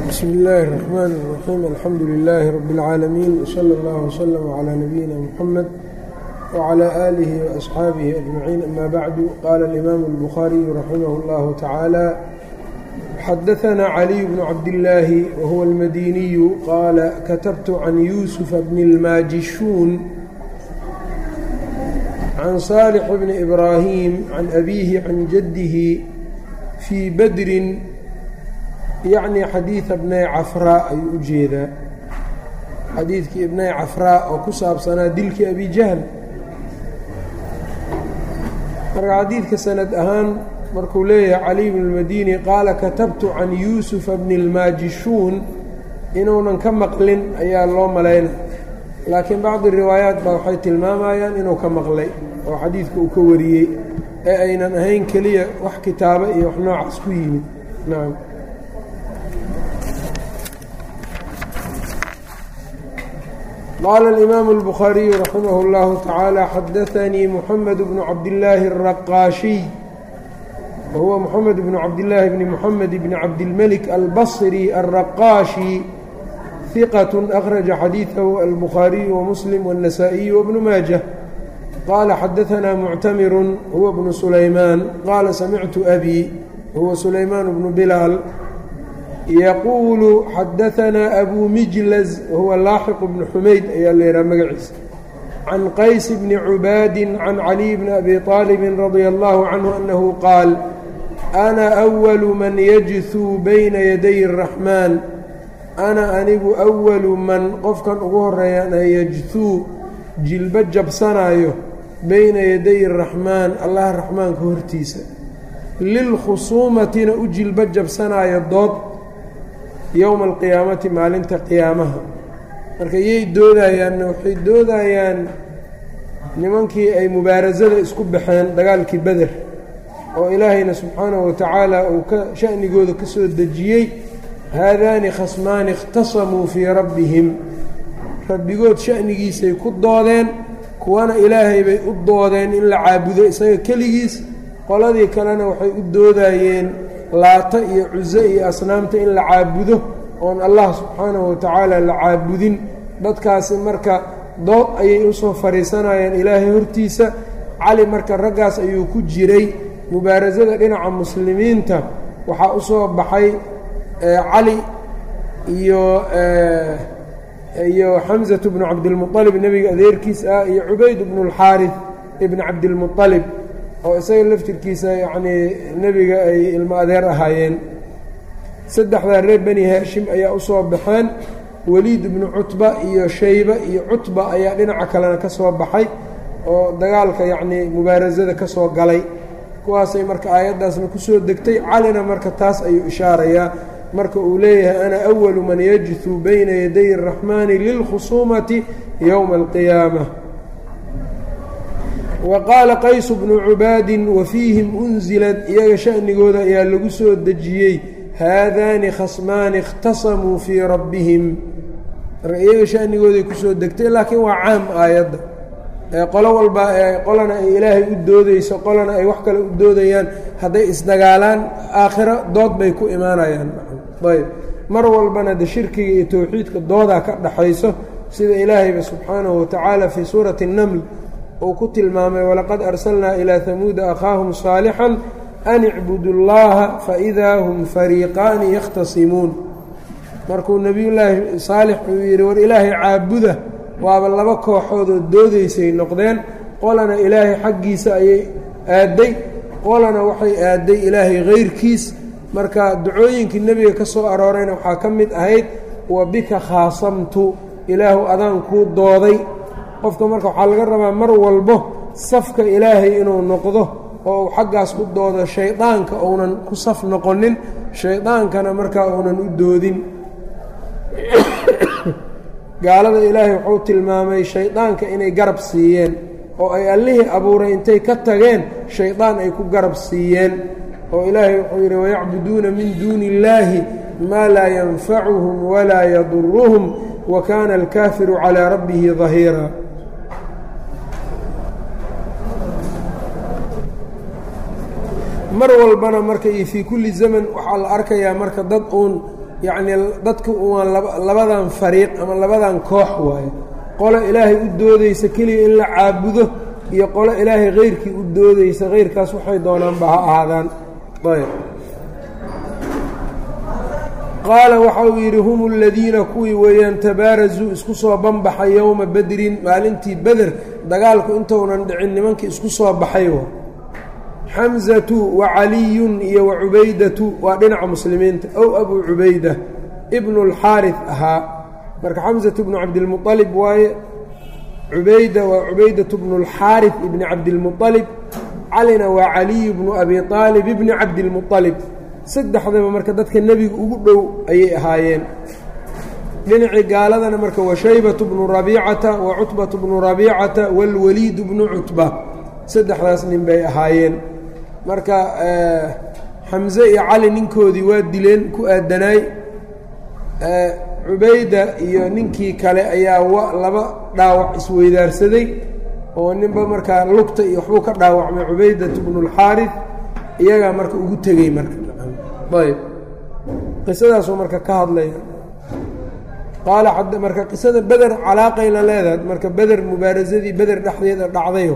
bsmi illaahi الرaxmaan الraxiim alxamdu lilaahi rabi اlcaalamiin wslى اllah wslm clى nabiyina mxamed wclى aalihi waasxaabihi ajmaciin ama bacdu qaala اlimaamu اlbukhaariyu raximah اllahu tacaala xadaثna caliy bnu cabdillaahi wahuwa اlmadiniyu qaala katabtu can yuusufa bni اlmaajishuun can saalix bni ibraahim can abiihi can jaddihi fii badrin yacni xadiida ibnay cafraa ayuu u jeedaa xadiidkii ibnay cafraa oo ku saabsanaa dilkii abijahl marka xadiidka sanad ahaan markuu leeyahay caliy bn اlmadini qaala katabtu can yuusufa bni اlmaajishuun inuunan ka maqlin ayaa loo malayna laakiin bacdi riwaayaat baa waxay tilmaamayaan inuu ka maqlay oo xadiidka uu ka wariyey ee aynan ahayn keliya wax kitaabo iyo wax noocaas ku yimid nacam qaala alimaamu اlbukhaariyu raximah اllahu tacaala xadaanii muxamed bnu cabdillaahi الraqaashiy wahuwa muxamed bnu cabdillaahi bni muxamed bni cabdilmelik albasri alraqaashi hiqat akhraja xadiidahu albukhaariyu wamuslim wاnnasaa'iyu wabnu maajah qaala xadaanaa muctamiru huwa bnu sulaymaan qaala samictu abi huwa sulaymaan bnu bilaal yaquulu xadaanaa abuu mijlaz wahuwa laaxiq bnu xumayd ayaa leehaha magaciisa can qays bni cubaadin can caliy bni abi aalibin radia allahu canhu annahu qaal ana awalu man yajhuu bayna yaday araxmaan ana anigu awalu man qofkan ugu horeeyana yajhuu jilbo jabsanaayo bayna yaday araxmaan allah raxmaanka hortiisa lilkhusuumatina u jilbo jabsanaayo dood yowma alqiyaamati maalinta qiyaamaha marka yay doodayaanna waxay doodayaan nimankii ay mubaarasada isku baxeen dagaalkii beder oo ilaahayna subxaanahu watacaala uu ka sha'nigooda ka soo dejiyey haadaani khasmaani ikhtasamuu fii rabbihim rabbigood sha'nigiisay ku doodeen kuwana ilaahay bay u doodeen in la caabudo isaga keligiis qoladii kalena waxay u doodayeen laata iyo cuso iyo asnaamta in la caabudo oon allah subxaanahu watacaala la caabudin dadkaasi marka dood ayay usoo fadhiisanayeen ilaahay hortiisa cali marka raggaas ayuu ku jiray mubaarasada dhinaca muslimiinta waxaa u soo baxay cali iyo iyo xamsatu bnu cabdilmualib nebiga adeerkiis ah iyo cubayd bnu اlxaarif ibni cabdilmualib oo isaga laftirkiisa yacnii nebiga ay ilmo adeer ahaayeen saddexdaa reer beni haashim ayaa u soo baxeen weliid ibnu cutba iyo shayba iyo cutba ayaa dhinaca kalena ka soo baxay oo dagaalka yacnii mubaarasada ka soo galay kuwaasay marka aayaddaasna kusoo degtay calina marka taas ayuu ishaarayaa marka uu leeyahay ana awalu man yajhuu bayna yaday araxmaani lilkhusuumati yowma alqiyaama wa qaala qaysu bnu cubaadin wa fiihim unsilad iyaga sha'nigooda ayaa lagu soo dejiyey haadaani khasmaani ikhtasamuu fii rabbihim marka iyaga sha'nigooday kusoo degtay laakiin waa caam aayadda qolo walba qolana ay ilaahay u doodeyso qolana ay wax kale u doodayaan hadday isdagaalaan aakhiro dood bay ku imaanayaan ayb mar walbana de shirkiga iyo towxiidka doodaa ka dhaxayso sida ilaahayba subxaanahu watacaala fii suurati الnml uu ku tilmaamay walaqad arsalnaa ilaa hamuuda akhaahum saalixan an icbudu اllaha faidaa hum fariiqaani yakhtasimuun markuu nebiyullaahi saalix uu yidhi war ilaahay caabuda waaba laba kooxoodoo doodaysay noqdeen qolana ilaahay xaggiisa ayay aadday qolana waxay aadday ilaahay hayrkiis marka ducooyinkii nebiga ka soo aroorayna waxaa ka mid ahayd wa bika khaasamtu ilaahu adaan kuu dooday qofka marka waxaa laga rabaa mar walbo safka ilaahay inuu noqdo oo uu xaggaas u doodo shaydaanka uunan ku saf noqonin shaydaankana markaa uunan u doodin gaalada ilaahay wuxuu tilmaamay shaydaanka inay garab siiyeen oo ay allihii abuuray intay ka tageen shaydaan ay ku garab siiyeen oo ilaahay wuxuu yidhi wayacbuduuna min duuni illaahi maa laa yanfacuhum walaa yaduruhum wa kaana alkaafiru calaa rabbihi dahiira mar walbana marka iyo fii kulli zaman waxaa la arkayaa marka dad uun yacnii dadku waan labadan fariiq ama labadan koox waaye qolo ilaahay u doodaysa keliya in la caabudo iyo qolo ilaahay keyrkii u doodaysa keyrkaas waxay doonaanba ha ahaadaan ayb qaala waxa uu yidhi hum aladiina kuwii weeyaan tabaarazuu isku soo banbaxay yowma bedrin maalintii beder dagaalku intounan dhicin nimankii isku soo baxay wa xamzatu wa caliyun iyo wa cubaydatu waa dhinaca muslimiinta ow abuu cubayda ibnu اlxaari ahaa marka xamzatu bnu cabdilmualib waaye cubayda waa cubaydatu bnu اlxaari ibni cabdilmualib calina waa caliyu bnu abi aalib ibni cabdilmualib saddexdaba marka dadka nebiga ugu dhow ayay ahaayeen dhinacii gaaladana marka wa shaybatu bnu rabiicata wa cutbatu bnu rabiicata waalwaliidu bnu cutba saddexdaas nin bay ahaayeen marka xamse iyo cali ninkoodii waa dileen ku aadanaay cubayda iyo ninkii kale ayaa wa laba dhaawac isweydaarsaday oo ninba markaa lugta iyo waxbuu ka dhaawacmay cubaydatu bnu اlxaarif iyagaa marka ugu tegey marka ayb qisadaasuu marka ka hadlaya qaala marka qisada beder calaaqayna leedahay marka beder mubaarasadii beder dhexdeeda dhacday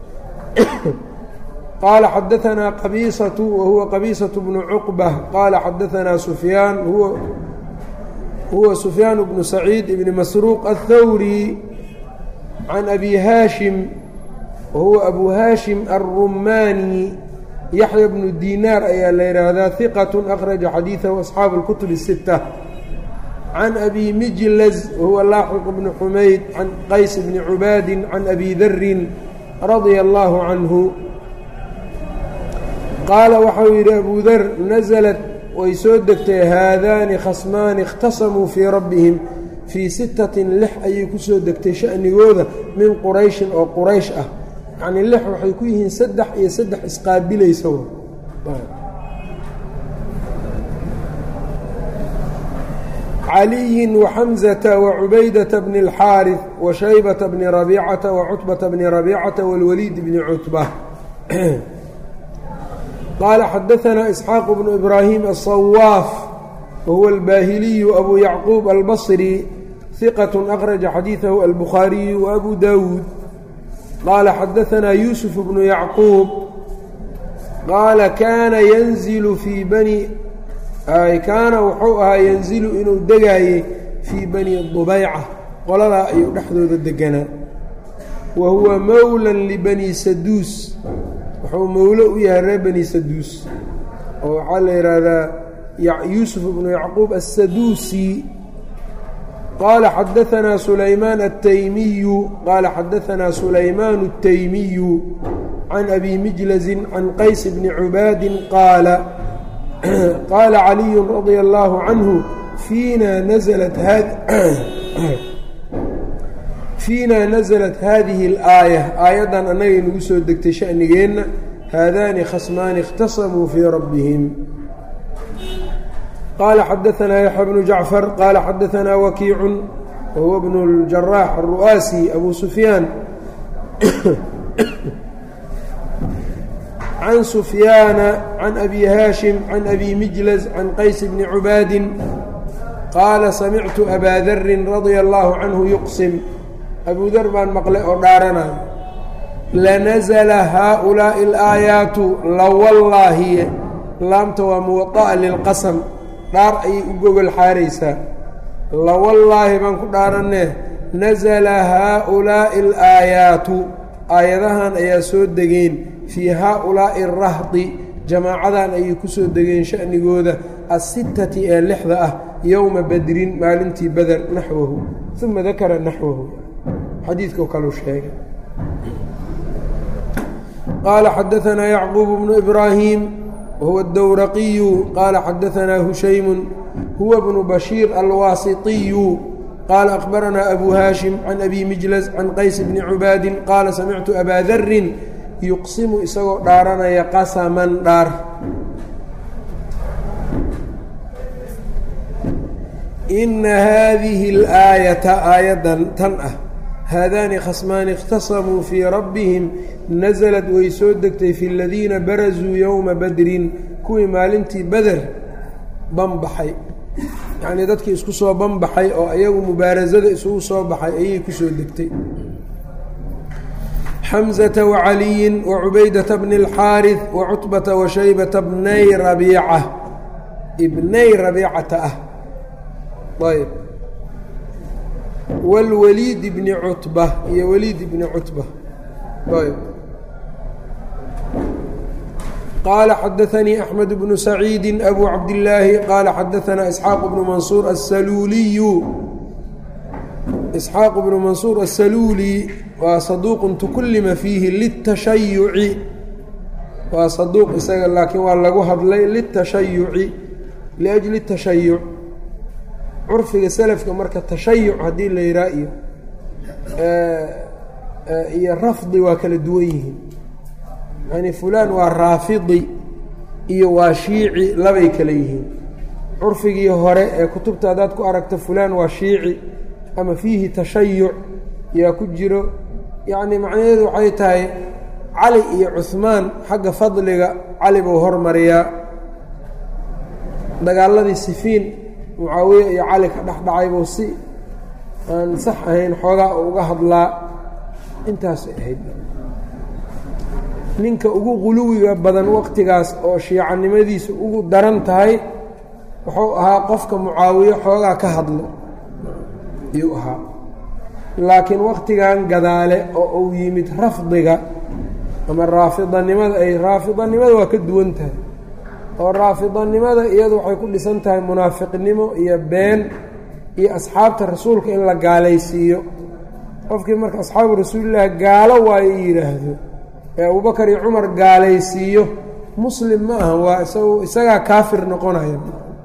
qaala xadaanaa qabiisatu wa huwa qabiisatu bnu cuqba qaala xadaanaa sufyaan huwa huwa sufyaan bnu saciid ibni masruuq aلthawri can abi haashim wa huwa abu haashim alrumaani yaxya bnu dinaar ayaa la yidhaahdaa hiqat akhraja xadiidahu asxaabu اlkutub الsita can abi mijlaz wahuwa laaxiq bni xumayd can qays bni cubaadi can abi darin radia allahu canhu qaala waxau yidhi abu dar nasalat way soo degtay haadaani khasmaani اkhtasamuu fii rabbihim fii sittatin lix ayay ku soo degtay sha'nigooda min qurayshin oo quraysh ah yacnii lix waxay ku yihiin saddex iyo saddex isqaabilaysa caliyin waxamzata wacubaydata bni اlxaariث washaybata bni rabiicata wacutbata bni rabiicata wاlwaliid bni cutba qaala xadaanaa isxaaq bnu ibraahim aلصawaaf wahuwa albaahiliyu abu yacquub albصri hiqat akhraja xadiidahu albukhaariyu waabu dawuud qaala xadaanaa yuusuf bnu yacquub qaala kaana yanzilu fii bani kaana wuxuu ahaa yanzilu inuu degaayey fii bani dubayca qoladaa ayuu dhexdooda deganaa wa huwa mowlan libani saduus wuxuu mowlo u yahay reer bani saduus oo waxaa la yidhaahdaa yuusuf bnu yacquub assaduusi qaala xadaanaa sulaymaan altaymiyu qaala xadaanaa sulaymaan الtaymiyu can abi mijlazin can qays bni cubaadin qaala qaala caliyu radia allaahu canhu fiina nalat fiina nasalat haadihi اlaaya aayaddan annagay nagu soo degtay sha'nigeenna haadaani khasmaani اkhtasamuu fii rabbihim qaala xadaanaa yaxya bnu jacfar qaala xadaanaa wakiicun wahuwa bnu اljaraax aلru'aasi abu sufyaan can sufyaana can abi haashim can abi mijlaz can qays bni cubaadin qaala samictu abaa darin radia allaahu canhu yuqsim abuu dar baan maqlay oo dhaaranaya lanasla haaulaa'i alaayaatu lawallaahiye laamta waa muwada'a lilqasam dhaar ayay u gogol xaaraysaa lawallaahi baan ku dhaaranee nasala haaulaa'i alaayaatu aayadahan ayaa soo degeen fii haaulaa'i arahdi jamaacadan ayay ku soo degeen sha'nigooda asittati ee lixda ah yowma badrin maalintii beder naxwahu uma dakara naxwahu xadiidkao kaleu sheegay qaala xadaanaa yacquub bnu ibraahim wahuwa اdowraqiyu qaala xadaanaa hushaymun huwa bnu bashiir alwaasitiyu qaala akhbaranaa abu haashim can abi mijlas can qays bni cubaadin qaala samictu abaa darin yuqsimu isagoo dhaaranaya qasaman dhaar ina haadihi اlaayata aayaddan tan ah haadaani khasmaani اkhtasamuu fii rabbihim nasalad way soo degtay fi ladiina barazuu yowma badrin kuwii maalintii beder banbaxay yacnii dadkii isku soo banbaxay oo iyagu mubaarasada isugu soo baxay ayay ku soo degtay xamزة وعaliyi وcubaydaةa bn الxاariث وcutbaةa وashaybaةa bnay rabiica bnay rabiicata ah ayb wاlwaliid bni cutba iyo waliid bni cutba ayb qaala xadaثanii أxmed bnu saciidi أbu cabdالlaahi qaala xadaثana isxaaq bnu mansuur aلsaluuliyu isxaaq bnu mansuur aلsaluuli waa saduuq tukullima fiihi litashayuci waa saduuq isaga laakiin waa lagu hadlay litashayuci liajli tashayuc curfiga selafka marka tashayuc haddii la yihaa iyo iyo rafdi waa kala duwan yihiin yani fulaan waa raafidi iyo waa shiici labay kala yihiin curfigii hore ee kutubta haddaad ku aragto fulaan waa shiici ama fiihi tashayuc yaa ku jiro yacni macnaheedu waxay tahay cali iyo cuhmaan xagga fadliga cali buu hormariyaa dagaaladii sifiin mucaawiye iyo cali ka dhex dhacay buu si aan sax ahayn xoogaa uga hadlaa intaasay ahayd ninka ugu quluwiga badan waqtigaas oo shiicanimadiisa ugu daran tahay wuxuu ahaa qofka mucaawiye xoogaa ka hadlo ayuu ahaa laakiin waktigan gadaale oo uu yimid rafdiga ama raafidanimada ay raafidanimada waa ka duwan tahay oo raafidanimada iyadu waxay ku dhisan tahay munaafiqnimo iyo been iyo asxaabta rasuulka in la gaalaysiiyo qofkii marka asxaabu rasuulillahi gaalo waayo yidhaahdo ee abubakar iyo cumar gaalaysiiyo muslim ma aha waa isagu isagaa kaafir noqonaya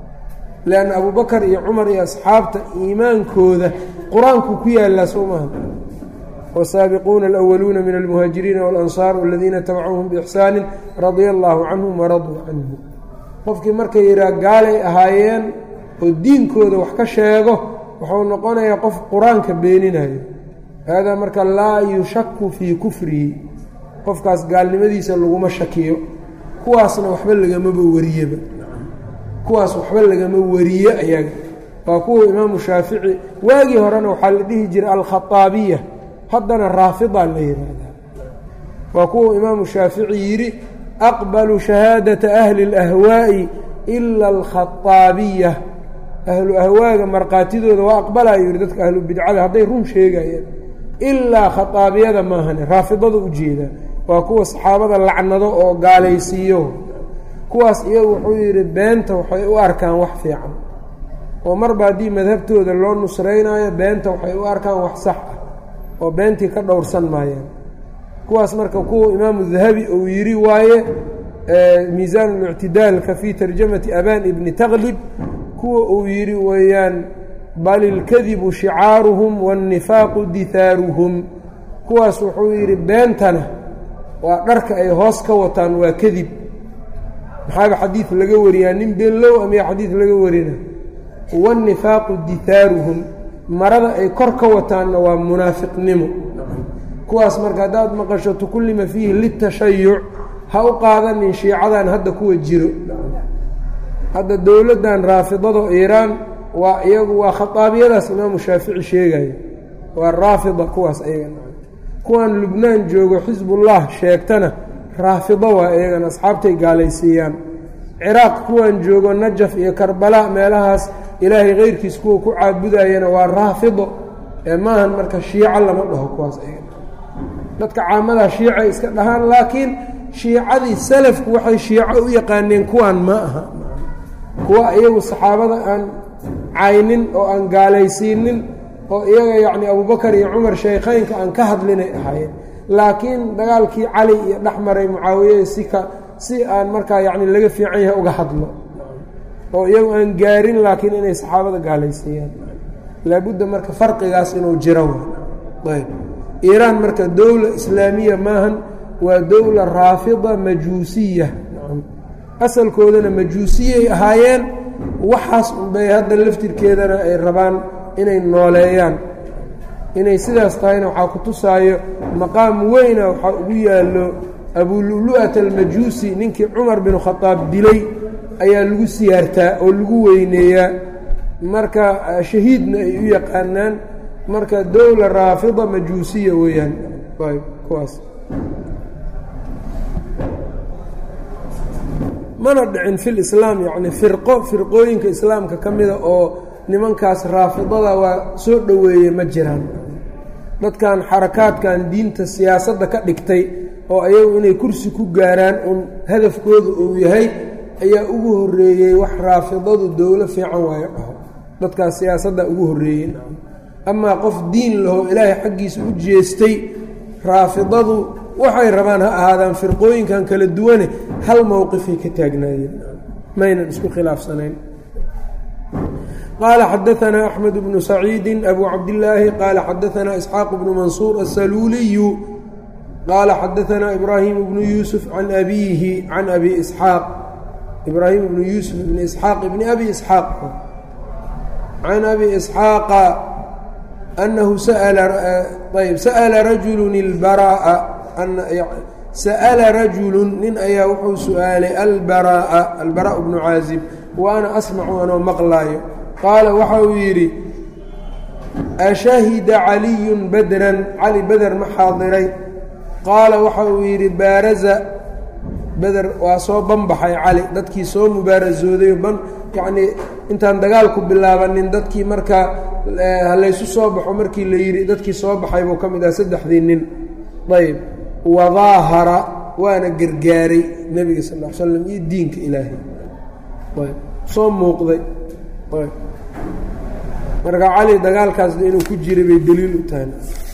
leanna abubakar iyo cumar iyo asxaabta iimaankooda qur-aanku ku yaallaa soo maaha wasaabiquuna alأwaluuna min almuhaajiriina waاlansaar aladiina tabacuuhum biixsaani radia allaahu canhum waraduu canhu qofkii markay yidhaha gaalay ahaayeen oo diinkooda wax ka sheego wuxuu noqonayaa qof qur-aanka beeninayo haadaa marka laa yushaku fii kufrihi qofkaas gaalnimadiisa laguma shakiyo kuwaasna waxba lagamaba wariyeba kuwaas waxba lagama wariye ayaga waa kuwa imaamu shaafici waagii horena waxaa la dhihi jiray alkhaaabiya haddana raafida la yihahdaa waa kuwa imaamu shaafici yidhi aqbalu shahaadata ahli اlahwaa'i ila alkhaaabiya ahlu ahwaaga markhaatidooda waa aqbalayo yihi dadka ahlu bidcada hadday run sheegayaan ilaa khaaabiyada maahane raafidada ujeedaa waa kuwa saxaabada lacnado oo gaalaysiiyo kuwaas iyagu wuxuu yidhi beenta waxay u arkaan wax fiican oo marba haddii madhabtooda loo nusraynaayo beenta waxay u arkaan wax sax ah oo beentii ka dhowrsan maayaan kuwaas marka kuwa imaamu dahabi uu yidhi waaye miisaan اlictidaalka fii tarjamati aban ibni taklib kuwa uu yidhi weeyaan bal ilkadibu shicaaruhum waاnnifaaqu dihaaruhum kuwaas wuxuu yidhi beentana waa dharka ay hoos ka wataan waa kadib maxaaba xadiid laga wariyaa nin beenlow amiya xadiid laga warina waاnnifaaqu dihaaruhum marada ay kor ka wataanna waa munaafiqnimo kuwaas marka haddaad maqasho tukullima fiihi litashayuc ha u qaadanin shiicadan hadda kuwa jiro hadda dowladdan raafidado iiraan waa iyagu waa khaaabiyadaas imaamu shaafici sheegaya waa raafida kuwaas ayaga kuwan lubnaan joogo xisbullah sheegtana raafido waa iyagana asxaabtay gaalaysiiyaan ciraaq kuwan joogo najaf iyo karbala meelahaas ilaahay keyrkiis kuwa ku caabudayana waa raafido ee maahan marka shiico lama dhaho kuwaas ayaga dadka caamadaa shiicay iska dhahaan laakiin shiicadii salafku waxay shiico u yaqaaneen kuwan ma aha kuwa iyagu saxaabada aan caynin oo aan gaalaysiinin oo iyaga yacni abubakar iyo cumar shaykheynka aan ka hadlinay ahaayeen laakiin dagaalkii cali iyo dhex maray mucaawiye si ka si aan markaa yacni laga fiican yahay uga hadlo oo iyagu aan gaarin laakiin inay saxaabada gaalaysiiyaan laabudda marka farqigaas inuu jiro ayb iiraan marka dowla islaamiya maahan waa dowla raafida majuusiya asalkoodana majuusiyay ahaayeen waxaas unbay hadda laftirkeedana ay rabaan inay nooleeyaan inay sidaas tahayna waxaa ku tusaayo maqaam weyna waxaa ugu yaallo abululu'at almajuusi ninkii cumar binu khadaab dilay ayaa lagu siyaartaa oo lagu weyneeyaa marka shahiidna ay u yaqaanaan marka dowla raafida majuusiya weeyaan ayb kuwaas mana dhicin fil islaam yacni firqo firqooyinka islaamka ka mida oo nimankaas raafidada waa soo dhoweeyey ma jiraan dadkan xarakaadkan diinta siyaasadda ka dhigtay oo ayagu inay kursi ku gaaraan uun hadafkooda uu yahay ayaa ugu horreeyey wax raafidadu dowlo fiican waayo dhaho dadkaas siyaasadda ugu horreeyey amaa qof diin laho ilaahay xaggiisa u jeestay raafidadu waxay rabaan ha ahaadaan firqooyinkan kala duwane hal mowqifay ka taagnaayeen maynan isku khilaafsanayn qaala xadaanaa axmed bnu saciidi abu cabdillaahi qaala xadaanaa isxaaq bnu mansuur asaluuliyu qaala xadaanaa ibraahim bnu yuusuf can abiihi can abi isxaaq ibraahim bnu yuusuf bni isxaaq bni abi isxaaq can abi isxaaqa anahu ayb sa'ala rajulu ilbaraa'a sa'ala rajulu nin ayaa wuxuu su-aalay albaraa'a albaraa bnu caazib wa ana asmacu anoo maqlaayo qaala waxa uu yidhi ashahida caliyun badran cali beder ma xaadiray qaala waxa uu yidhi baaraza beder waa soo banbaxay cali dadkii soo mubaarasooday ban yacnii intaan dagaalku bilaabanin dadkii markaa halaysu soo baxo markii la yidhi dadkii soo baxay buu ka mid aha saddexdii nin ayb wadaahara waana gargaaray nebiga sal l slam iyo diinka ilaahay ayb soo muuqday ayb marka cali dagaalkaas inuu ku jiray bay daliil u tahay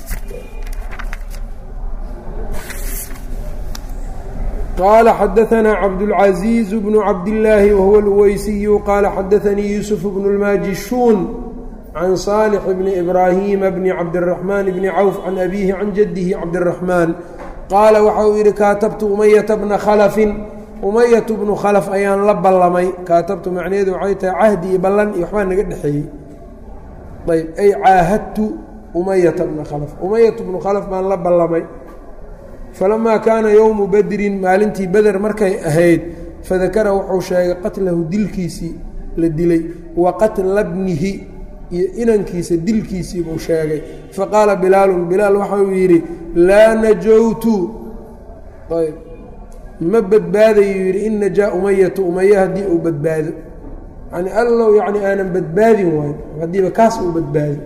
qala xadaanaa cabdاlcaزiiz bnu cabdillaahi wahuwa اlweysiyu qaala xadaanii yuusuf bnu اlmaajishuun can saalix bni ibraahiima bni cabdiraxmaan bni cawf can abiihi can jaddihi cabdiraxmaan qaala waxa uu yidhi kaatabtu umayata bna khalafin umayatu bnu khalaf ayaan la ballamay kaatabtu macnaheedu waxay tahay cahdi iyo ballan iyo waxbaa naga dhexeeyey ayb ay caahadtu umayata bna khalaf umayatu bnu khalaf baan la ballamay falamaa kaana yowmu badrin maalintii beder markay ahayd fadakara wuxuu sheegay qatlahu dilkiisii la dilay wa qatla bnihi iyo inankiisa dilkiisii buu sheegay faqaala bilaalun bilaal waxauu yidhi laa najowtu ayb ma badbaadayuu yidhi in najaa umayatu umaya haddii uu badbaado yani allow yacni aanan badbaadin waayo haddiiba kaas uu badbaado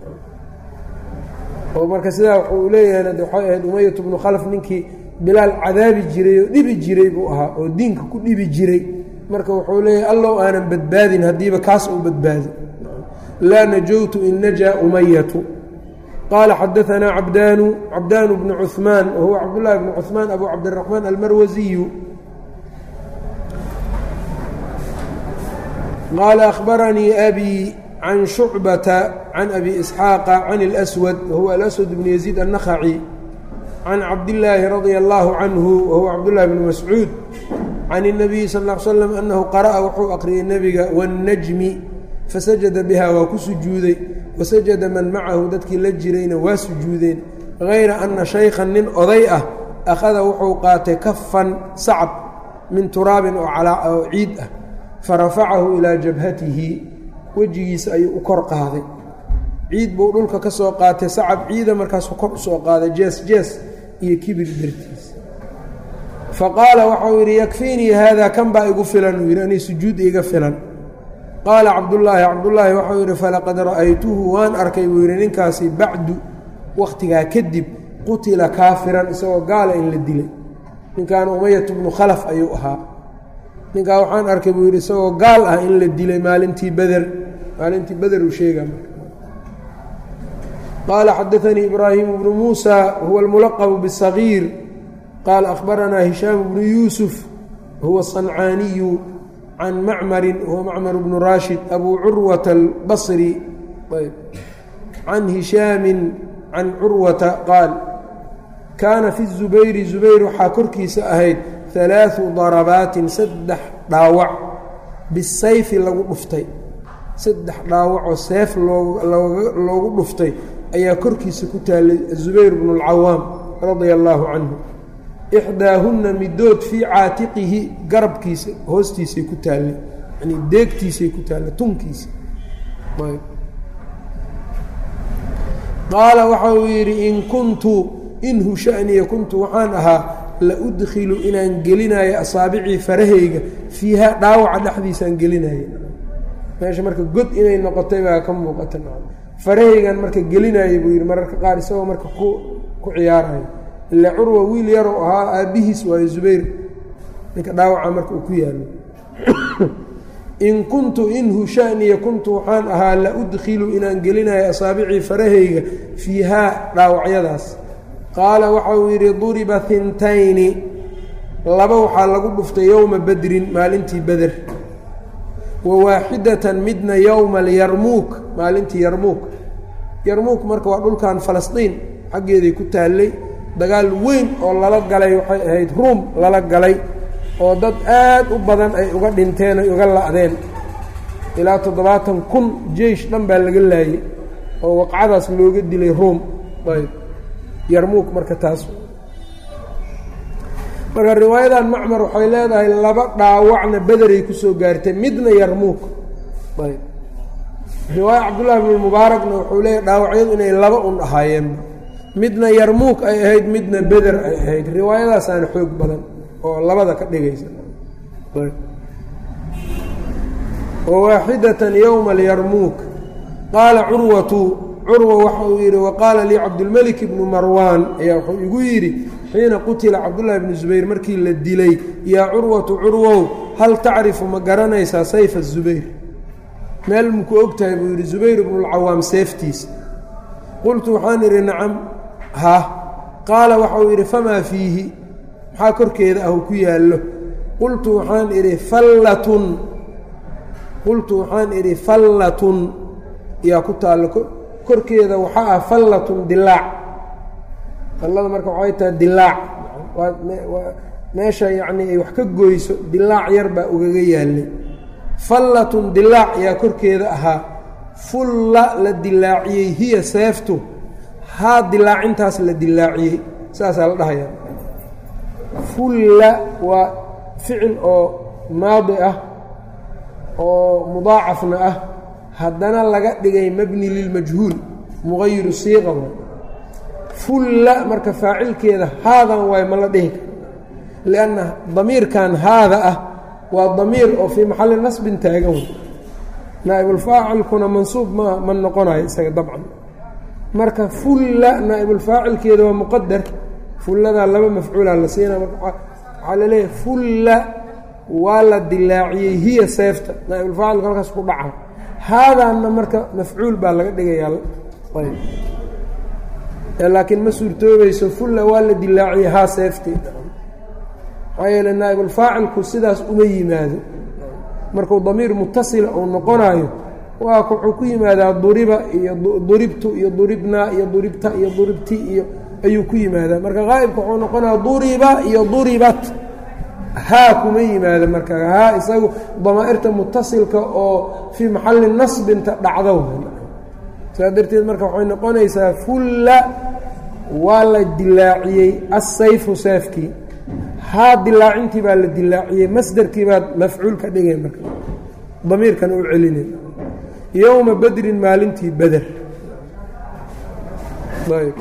oo marka sidaa wuxuu leeyahay de waxay ahayd umayatu bnu khalaf ninkii bilaal cadaabi jiray oo dhibi jiray buu ahaa oo diinka ku dhibi jiray marka wuxuu leeyahay allow aanan badbaadin haddiiba kaas uu badbaado laa najowtu in najaa umayatu qaala xadaanaa cabdaanu cabdaanu bnu cuثmaan wahuwa cabdullaahi bnu cuثmaan abu cabdiraxmaan almarwasiyu qaala akhbaranii abi can shucbata can abi isxaaqa can اlأswad wahuwa alaswad bnu yaziid annakhaci can cabdillaahi radia allaahu canhu wahuwa cabdullahi bnu mascuud can الnabiyi sal ا l slam annahu qara'a wuxuu aqriyey nebiga wاnnajmi fasajada biha waa ku sujuuday wasajada man macahu dadkii la jirayna waa sujuudeen hayra ana shaykhan nin oday ah akhada wuxuu qaatay kafan sacab min turaabin oo ciid ah farafacahu ilaa jabhatihi wejigiisa ayuu u kor qaaday ciid buu dhulka ka soo qaatay sacab ciida markaasuu kor usoo qaaday jees jees iyo kibir dartiisa faqaala waxau yidhi yakfiinii haadaa kan baa igu filan uu yidhi anii sujuud iga filan qaala cabdullaahi cabdullaahi waxau yidhi falaqad ra'aytuhu waan arkay buu yidhi ninkaasi bacdu wakhtigaa kadib qutila kaafiran isagoo gaala in la dilay ninkan umayatu bnu khalaf ayuu ahaa ninkaa waxaan arkay buu yidhi isagoo gaal ah in la dilay maalintii beder maalintii beder uu sheega qaala xadaanii ibraahimu bnu muusa huwa almulaqabu bisagiir qaala akhbaranaa hishaamu bnu yuusuf huwa sancaaniyu can macmarin huwa macmar bnu raashid abu curwata albasri can hishaamin can curwata qaal kaana fi zubayri zubayr waxaa korkiisa ahayd alaau darabaatin saddex dhaawac bisayfi lagu dhuftay saddex dhaawacoo seef loogu dhuftay ayaa korkiisa ku taallay zubayr bnu اlcawaam radia allaahu canhu ixdaahunna midood fii caatiqihi garabkiisa hoostiisay ku taallay yani deegtiisay ku taallay tunkiisa qaala waxa uu yidhi in kuntu inhu shaniya kuntu waxaan ahaa la udkilu inaan gelinayo asaabicii farahayga fiiha dhaawaca dhexdiisaan gelinayo meesha marka god inay noqotay baa ka muuqata farahaygan marka gelinaayo buu yidhi mararka qaar isagoo marka ku ku ciyaarayo ila curwa wiil yaroo ahaa aabbihiis waayo zubayr ninka dhaawaca marka uu ku yaalo in kuntu inhu shaniya kuntu waxaan ahaa la udkilu inaan gelinayo asaabicii farahayga fiihaa dhaawacyadaas qaala waxa uu yidhi duriba hintayni laba waxaa lagu dhuftay yowma bedrin maalintii beder wa waaxidatan midna yowma alyarmuuk maalintii yarmuuk yarmuuk marka waa dhulkan falastiin xaggeeday ku taallay dagaal weyn oo lala galay waxay ahayd ruum lala galay oo dad aad u badan ay uga dhinteen ay uga la'deen ilaa toddobaatan kun jeish dhan baa laga laayey oo waqcadaas looga dilay ruum ayb yarmuuk marka taas marka riwaayadan macmar waxay leedahay laba dhaawacna bederay kusoo gaartay midna yarmuuk ayb riwaaya cabdullahi bn mubaarakna wuxuu leeyahy dhaawacyadu inay laba un ahaayeenba midna yarmuuk ay ahayd midna beder ay ahayd riwaayadaasaana xoog badan oo labada ka dhigaysa wawaaxidatan yowma alyarmuuk qaala curwatu curwa waxa uu yidhi waqaala lii cabdulmelik ibnu marwaan ayaa wuxuu igu yidhi xiina qutila cabdullahi bni zubayr markii la dilay yaa curwatu curwow hal tacrifu ma garanaysaa sayfa zubayr meel muku og tahay buu yidhi zubayr ibnulcawaam seeftiisa qultu waxaan idhi nacam ha qaala waxauu yidhi famaa fiihi maxaa korkeeda ah uu ku yaallo qultu waxaan idhi fallatun qultu waxaan idhi fallatun yaa ku taallo korkeeda waxaa ah fallatun dilaac fallada marka waxay tahay dilaac waa meesha yacnii ay wax ka goyso dilaac yar baa ugaga yaallay fallatun dilaac yaa korkeeda ahaa fulla la dilaaciyey hiya seeftu haa dilaacintaas la dilaaciyey saasaa la dhahayaa fulla waa ficil oo maadi ah oo mudaacafna ah haddana laga dhigay mabni lilmajhuul muqayiru siiqa waay fulla marka faacilkeeda haadan waay ma la dhihi karo lianna damiirkan haada ah waa damiir oo fii maxalli nasbin taagan way naa'ibulfaacilkuna mansuub ma ma noqonayo isaga dabcan marka fulla naa'ibulfaacilkeeda waa muqadar fulladaa laba mafcuulaa la siina marka waxaa la leeyahay fulla waa la dilaaciyey hiya seefta naa'ibulfaacilku halkaas ku dhaca haadaanna marka mafcuul baa laga dhigayaa ayb laakiin ma suurtoobayso fulla waa la dilaaciyey haa seefteed maxaa yeele naa'ibulfaacilku sidaas uma yimaado markuu damiir mutasila uu noqonaayo waa wuxuu ku yimaadaa duriba iyo duribtu iyo duribnaa iyo duribta iyo duribti iyo ayuu ku yimaadaa marka qaa'ibka wuxuu noqonaya duriba iyo duribat haa kuma yimaado marka haa isagu damaa'irta mutasilka oo fii maxalli nasbinta dhacdo saas darteed marka waxay noqonaysaa fulla waa la dilaaciyey assayfu seefkii haa dilaacintii baa la dilaaciyey masderkii baad mafcuul ka dhigay marka damiirkan u celinay yowma bedrin maalintii beder ayb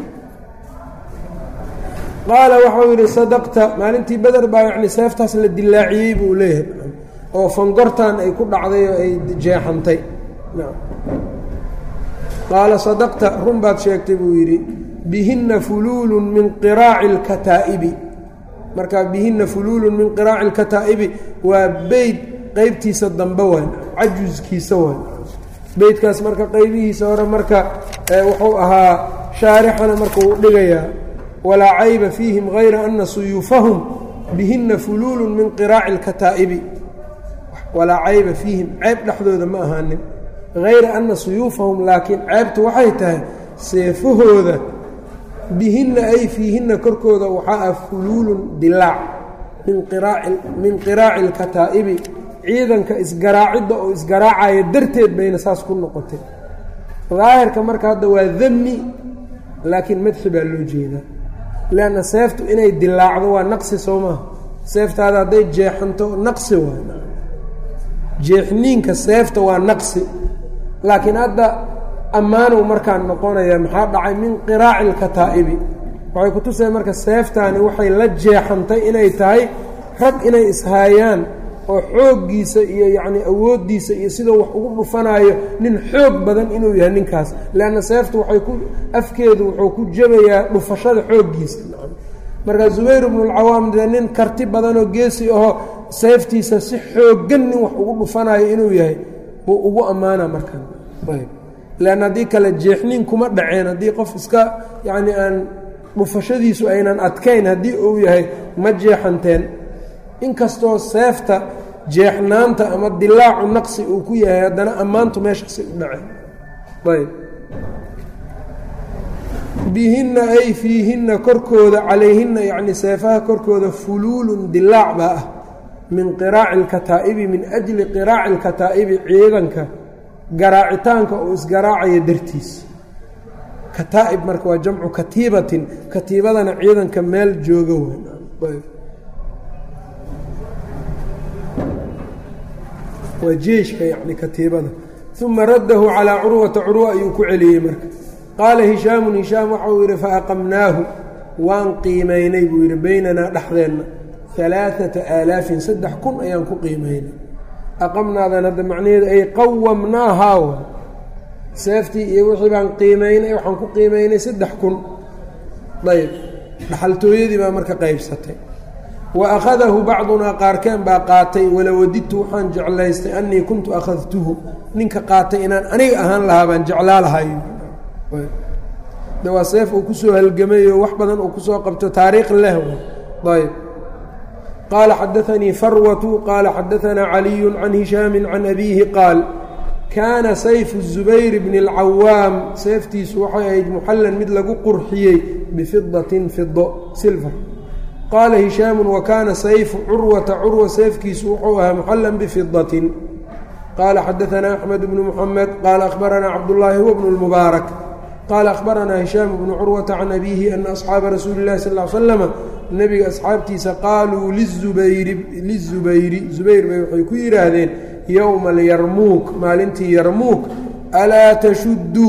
qaala waxau yidhi sadaqta maalintii beder baa yacni seeftaas la dilaaciyey buu leeyahay oo fangortan ay ku dhacday oo ay jeexantay qaala sadaqta run baad sheegtay buu yidhi bihinna fuluulun min qiraaci اlkataa'ibi marka bihinna fuluulun min qiraaci اlkataa'ibi waa beyd qeybtiisa dambe waay cajuskiisa waay beydkaas marka qaybihiisa hore marka wuxuu ahaa shaarixana marka uu dhigayaa walaa cayba fiihim hayra ana suyuufahum bihinna fuluulun min qiraaci اlkataa'ibi walaa cayba fiihim ceeb dhexdooda ma ahaanin hayra ana suyuufahum laakiin ceebtu waxay tahay seefahooda bihinna ay fiihinna korkooda waxaa ah fuluulun dilaac min qiraaci اlkataa'ibi ciidanka isgaraacidda oo isgaraacaya darteed bayna saas ku noqotay daahirka marka hadda waa dami laakiin madxi baa loo jeedaa leanna seeftu inay dilaacdo waa naqsi soo maaha seeftaada hadday jeexanto naqsi waa jeexniinka seefta waa naqsi laakiin hadda ammaanuu markaan noqonaya maxaa dhacay min qiraaci lkataa'ibi waxay ku tusaya marka seeftaani waxay la jeexantay inay tahay rag inay ishaayaan oo xooggiisa iyo yacni awooddiisa iyo siduu wax ugu dhufanaayo nin xoog badan inuu yahay ninkaas leanna seeftu waxay ku afkeedu wuxuu ku jabayaa dhufashada xooggiisa marka zubayr ibnulcawaam dee nin karti badanoo geesi aho seeftiisa si xooggan nin wax ugu dhufanayo inuu yahay buu ugu ammaana markan leanna haddii kale jeexnin kuma dhaceen haddii qof iska yacni aan dhufashadiisu aynan adkayn haddii uu yahay ma jeexanteen inkastoo seefta jeexnaanta ama dilaacu naqsi uu ku yahay haddana ammaantu meeshaasi u dhaceen ayb bihinna ay fiihinna korkooda calayhinna yacni seefaha korkooda fuluulun dilaac baa ah min qiraaci lkataa'ibi min ajli qiraaci lkataa'ibi ciidanka garaacitaanka uu isgaraacayo dartiis kataa'ib marka waa jamcu katiibatin katiibadana ciidanka meel jooga wey waa jeeshka yani katiibada uma raddahu calaa curwata curwa ayuu ku celiyey marka qaala hishaamun hishaam waxauu yidhi faaqamnaahu waan qiimaynay buu yidhi beynanaa dhexdeenna alaaata aalaafin saddex kun ayaan ku qiimaynay aqamnaadan hadda macnaheedu ay qawamnaahaa wa seeftii iyo wixii baan qiimaynay waxaan ku qiimaynay saddex kun ayb dhaxaltooyadii baa marka qaybsatay wa akhadahu bacdunaa qaarkeen baa qaatay walawadidtu waxaan jeclaystay annii kuntu akhadtuhu ninka qaatay inaan aniga ahaan lahaa baan jeclaa lahay de waa seef uu kusoo halgamayo wax badan uu kusoo qabto taariikh leh ayb qaala xadaanii farwatu qaala xadaanaa caliyu can hishaami can abiihi qaal kaana sayfu zubayr bni اlcawaam seeftiisu waxay ahayd muxallan mid lagu qurxiyey bifidatin fido silver qaala hishaamu wa kaana sayfu curwata curwa seefkiisu wuxuu ahaa muxallan bifidatin qaala xadaanaa axmed bnu muxamed qaala akhbaranaa cabdullaahi huwa bnu lmubaarak qaala akhbaranaa hishaam bnu curwata can abiihi ana asxaaba rasuuli اllahi sal l slama nebiga asxaabtiisa qaaluu lizubayri lizubayri zubayr bay waxay ku yidhaahdeen yowma alyarmuuk maalintii yarmuuk alaa tashudduu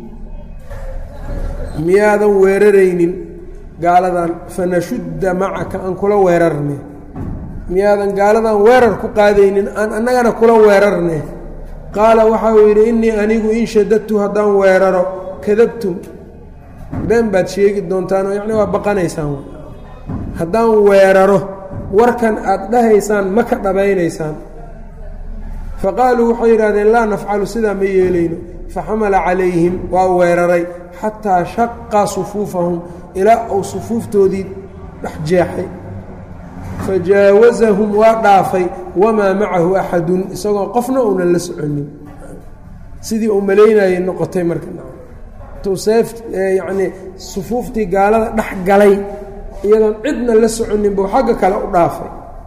miyaadan weeraraynin gaaladan fanashudda macaka aan kula weerarne miyaadan gaaladan weerar ku qaadaynin aan annagana kula weerarne qaala waxa uu yidhi innii anigu in shadadtu haddaan weeraro kadabtum been baad sheegi doontaan oo yacni waa baqanaysaan haddaan weeraro warkan aad dhahaysaan ma ka dhabaynaysaan faqaaluu waxay yidhahdeen laa nafcalu sidaa ma yeelayno faxamala calayhim waa weeraray xataa shaqa sufuufahum ilaa uu sufuuftoodii dhex jeexay fajaawasahum waa dhaafay wamaa macahu axadun isagoo qofna uunan la soconin sidii uu malaynayay noqotay marka tuu seef yacnii sufuuftii gaalada dhex galay iyadoon cidna la soconin buu xagga kale u dhaafay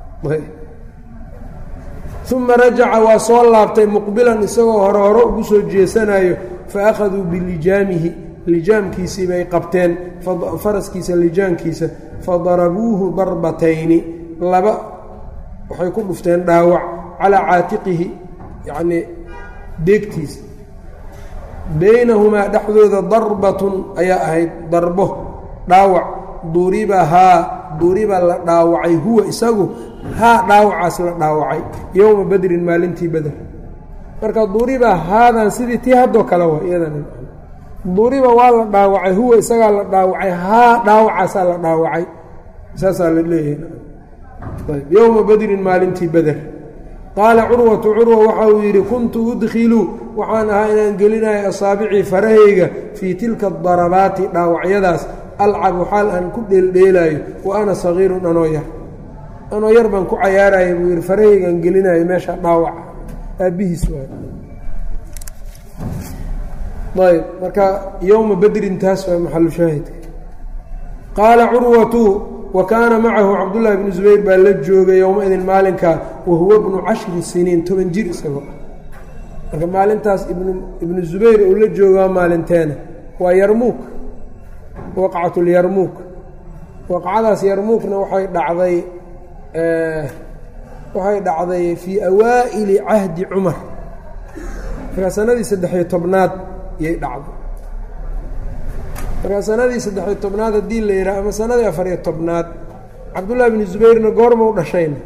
uma rajaca waa soo laabtay muqbilan isagoo hore hore ugu soo jeesanayo fa akhaduu bilijaamihi lijaamkiisii bay qabteen faraskiisa lijaankiisa fadarabuuhu darbatayni laba waxay ku dhufteen dhaawac calaa caatiqihi yacnii deegtiisa baynahumaa dhexdooda darbatun ayaa ahayd darbo dhaawac duribahaa duriba la dhaawacay huwa isagu haa dhaawacaas la dhaawacay yowma badrin maalintii beder marka duriba haadan sidii tii haddoo kale wa iyadana duriba waa la dhaawacay huwa isagaa la dhaawacay haa dhaawacaasaa la dhaawacay saasaa la leeyahay yowma badrin maalintii beder qaala curwatu curwa waxa uu yidhi kuntu udkhilu waxaan ahaa inaan gelinayo asaabicii farahayga fii tilka darabaati dhaawacyadaas alcabu xaal aan ku dheeldheelaayo wa ana sagiirun anoo yar anoo yar baan ku cayaaraya buu yidhi farahaygaan gelinayo meesha dhaawaca aabbihiis waay ayb marka yowma badrin taas waa maxalu shaahidka qaala curwatu wa kaana macahu cabdullaahi bnu zubayr baa la joogay yowma-idin maalinkaa wa huwa bnu cashri siniin toban jir isagoo marka maalintaas ibnu ibnu zubayr uu la joogaa maalinteena waa yarmuuk waqcat lyarmuuk waqcadaas yarmuukna waxay dhacday waxay dhacday fii awaa'ili cahdi cumar markaa sanadii saddex-iyo tobnaad yay dhacday markaa sanadii saddex-iyo tobnaad haddii la yidhaha ama sanadii afariyo tobnaad cabdullahi binu zubayrna goorma u dhashayna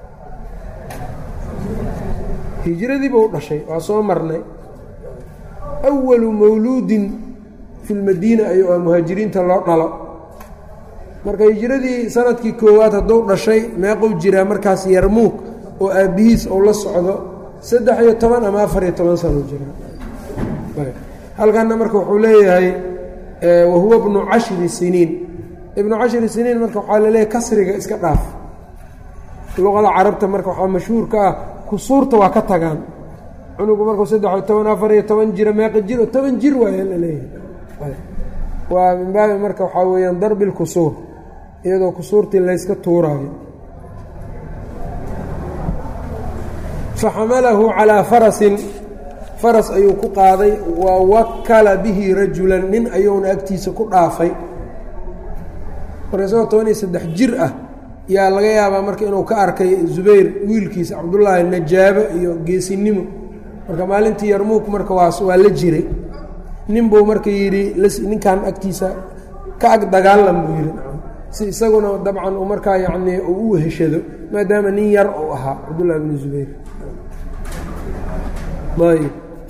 hijradiiba u dhashay waa soo marnay awalu mawluudin fi lmadiina ayuu ah muhaajiriinta loo dhalo marka hijradii sanadkii koowaad hadduu dhashay meequu jiraa markaas yarmuug oo aabbihiis ou la socdo saddex iyo toban ama afar iyo toban sano jiraa halkanna marka wuxuu leeyahay wahuwa bnu cashri siniin ibnu cashri siniin marka waxaa laleeyahay kasriga iska dhaaf luqada carabta marka waxaa mashhuurka ah kusuurta waa ka tagaan cunugu markuu saddex iyo toban afar iyo toban jira meeqa jir oo toban jir waaya la leeyahay waa min baabi marka waxaa weeyaan darbi lkusuur iyadoo kusuurtii layska tuuraayo faxamalahu calaa farasin faras ayuu ku qaaday wa wakala bihi rajulan nin ayuuna agtiisa ku dhaafay marka isagoo toban iyo saddex jir ah yaa laga yaabaa marka inuu ka arkay zubayr wiilkiisa cabdullaahi najaabo iyo geesinimo marka maalintii yarmuuk marka waas waa la jiray nin buu marka yidhi ninkan agtiisa ka ag dagaalan buu yidhi si isaguna dabcan uu markaa yacnii uu u weheshado maadaama nin yar uu ahaa cabdullahi bnu zubayr ayb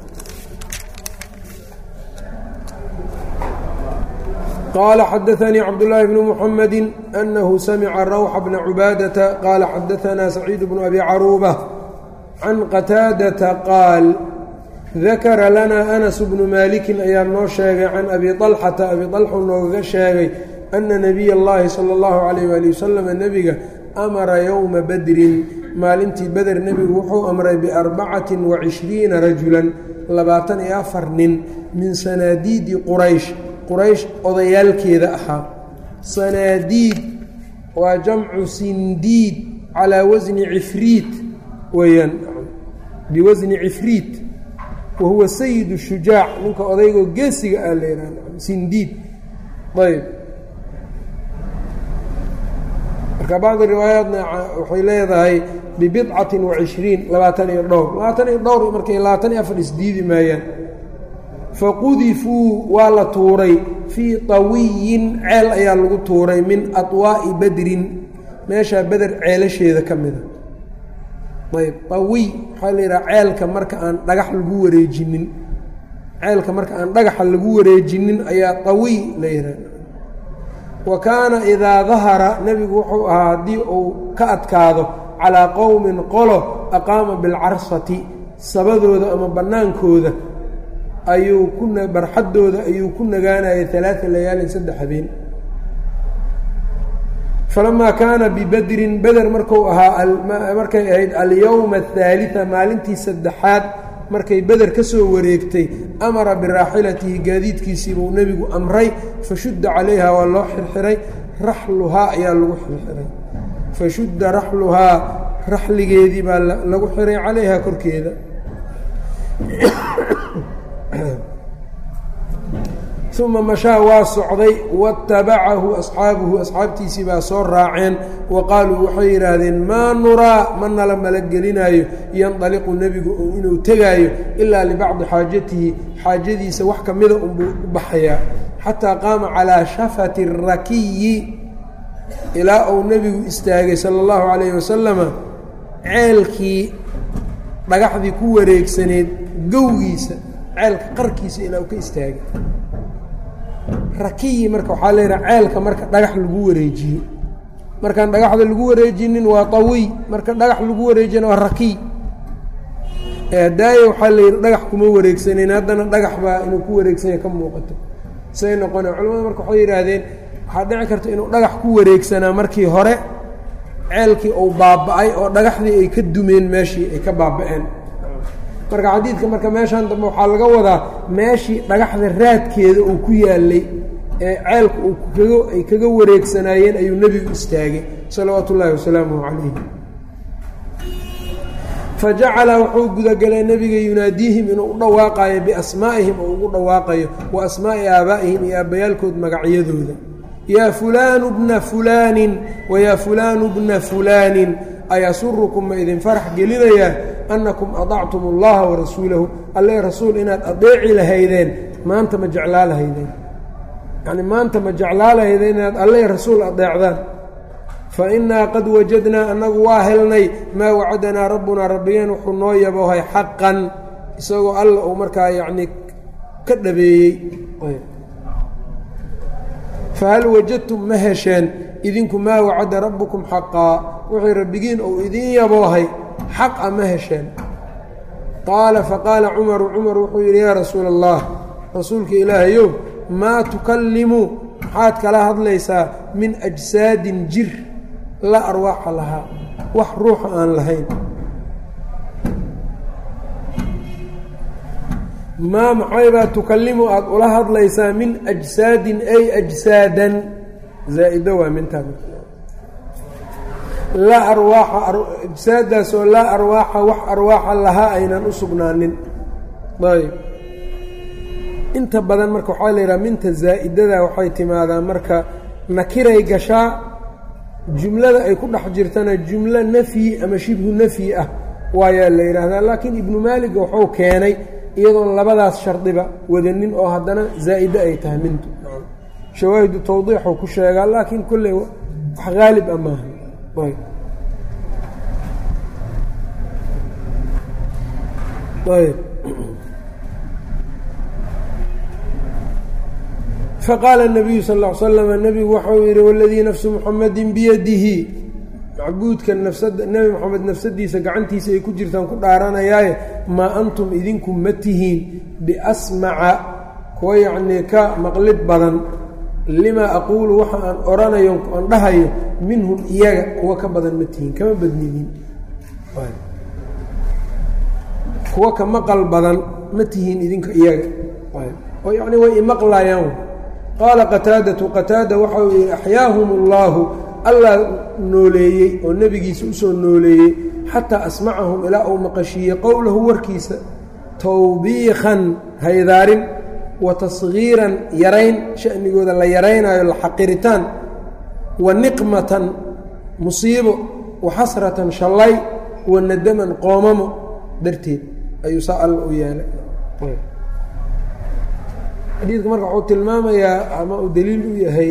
qala xadaanii cabdالlahi bn mxamedi anahu samica rawxa bna cubaadata qaala xadaanaa saciid bnu abi caruuba can qataadata qaal dakara lana anas bnu maalikin ayaa noo sheegay can abi طalxata abi طalxu noogaga sheegay ana nabiy اllahi salى اllahu alayh ali wasalam nebiga amara yowma badrin maalintii beder nebigu wuxuu amray biarbacati wacishriina rajulan labaatan iyo afar nin min sanaadiidi quraysh quraysh odayaalkeeda ahaa sanaadiid waa jamcu sindiid calaa wasni cifriit weeyaan biwasni cifriit wa huwa sayid shujaac ninka odaygoo geesiga ah la yihah sindiid ayb marka bacdi riwaayaatna waxay leedahay bibidcati wacishriin labaatan iyo dhowr labaatan iyo dhowr markay labaatan iyo afar isdiidi maayaan faqudifuu waa la tuuray fii tawiyin ceel ayaa lagu tuuray min aطwaa'i badrin meeshaa beder ceelasheeda ka mida ayb tawiy waxaa la yidhaha ceelka marka aan dhagax lagu wareejinin ceelka marka aan dhagaxa lagu wareejinin ayaa tawiy la yidhaha wa kaana idaa dahara nebigu wuxuu ahaa haddii uu ka adkaado calaa qowmin qolo aqaama bilcarsati sabadooda ama bannaankooda ayuu ku barxaddooda ayuu ku nagaanayay alaaa layaalin saddex habeen falamaa kaana bibadrin beder marku ahaa markay ahayd alyowma athaalita maalintii saddexaad markay beder ka soo wareegtay amara biraaxilatihi gaadiidkiisii buu nebigu amray fashudda calayha waa loo xirxiray raxluhaa ayaa lagu xirxiray fashudda raxluhaa raxligeedii baa lagu xiray calayha korkeeda uma mashaa waa socday watabacahu asxaabuhu asxaabtiisii baa soo raaceen wa qaaluu waxay yidhaahdeen maa nuraa ma nala malagelinaayo yandaliqu nebigu inuu tegaayo ilaa libacdi xaajatihi xaajadiisa wax ka mida unbuu u baxayaa xataa qaama calaa shafati rakiyi ilaa uu nebigu istaagay sala allahu calayhi wasalama ceelkii dhagaxdii ku wareegsaneed gowgiisa ceelka qarkiisa ilaa uu ka istaagay rakiyi marka waxaa leedaha ceelka marka dhagax lagu wareejiyo markaan dhagaxda lagu wareejinin waa tawiy marka dhagax lagu wareejiyana waa rakiy daayo waxaa layidhi dhagax kuma wareegsanayn haddana dhagax baa inuu ku wareegsanya ka muuqato say noqona culamada marka waxay yidhaahdeen waxaa dhici karta inuu dhagax ku wareegsanaa markii hore ceelkii uu baaba-ay oo dhagaxdii ay ka dumeen meeshii ay ka baaba-een marka xadiidka marka meeshan dambe waxaa laga wadaa meeshii dhagaxda raadkeeda uu ku yaalay ee ceelka uu kaga ay kaga wareegsanaayeen ayuu nebigu istaagay salawaatu ullaahi wasalaamuhu calayh fajacala wuxuu gudagelay nebiga yunaadiihim inuu u dhawaaqayo biasmaa'ihim oo ugu dhawaaqayo wa asmaa'i aabaa'ihim iyo aabbayaalkood magacyadooda yaa fulaanu bna fulaanin wayaa fulaanu bna fulaanin ayasurukum ma idin farax gelinayaa annakum adactum اllaha warasuulahu alle rasuul inaad adeeci lahaydeen maanta ma jeclaa lahaydeen yacni maanta ma jeclaa lahaydeen inaad alle rasuul adeecdaan fa innaa qad wajadnaa annagu waa helnay maa wacadanaa rabbunaa rabbigeen wuxuu noo yabohay xaqan isagoo alla uu markaa yacnii ka dhabeeyey fahal wajadtum ma hesheen idinku maa wacada rabbukum xaqaa wuxuu rabbigiin uu idiin yaboohay xaqa ma hesheen qaala faqaala cumaru cumar wuxuu yidhi yaa rasuula allah rasuulka ilaahayow maa tukallimu maxaad kala hadlaysaa min ajsaadin jir la arwaaxa lahaa wax ruuxa aan lahayn maa maxaybaa tukallimu aada ula hadlaysaa min ajsaadin ay ajsaadan zaa-ido waa mintaa laa arwaaxa ajsaadaasoo laa arwaaxa wax arwaaxa lahaa aynan u sugnaanin ayb inta badan marka waxaa la yidhaha minta zaa'idada waxay timaadaa marka nakiray gashaa jumlada ay ku dhex jirtana jumlo nafyi ama shibhu nafyi ah waayaa la yidhaahdaa laakiin ibnu maaliga wuxuu keenay iyadoon labadaas shardiba wadanin oo haddana zaa'ide ay tahay mintu shawaahidu tawdiixuu ku sheegaa laakiin kolley wax haalib a maaha ayb faqaala الnabiyu sal ا l slm nebigu waxau yidhi waladii nafsu muxamadi biyadihi macbuudka nafsada nebi moxamed nafsadiisa gacantiisa ay ku jirtaan ku dhaaranayaaye maa antum idinku ma tihiin biasmaca kuwa yacnii ka maqlid badan limaa aquulu waxa aan oranayo aan dhahayo minhum iyaga kuwa ka badan ma tihiin kama badnidiin kuwa ka maqal badan ma tihiin idinka iyaga oo yacni way imaqlayaan qaala qataadatu qataada waxa uu yidhi axyaahum اllaahu allah nooleeyey oo nebigiisa usoo nooleeyey xataa asmacahum ilaa uu maqashiiyey qowlahu warkiisa tawbiikan haydaarin wa tasgiiran yarayn shanigooda la yaraynaayo la xaqiritaan wa niqmatan musiibo wa xasratan shallay wa nadaman qoomamo darteed ayuu saa alla u yeelay xadiidka marka wuxuu tilmaamayaa ama uu daliil u yahay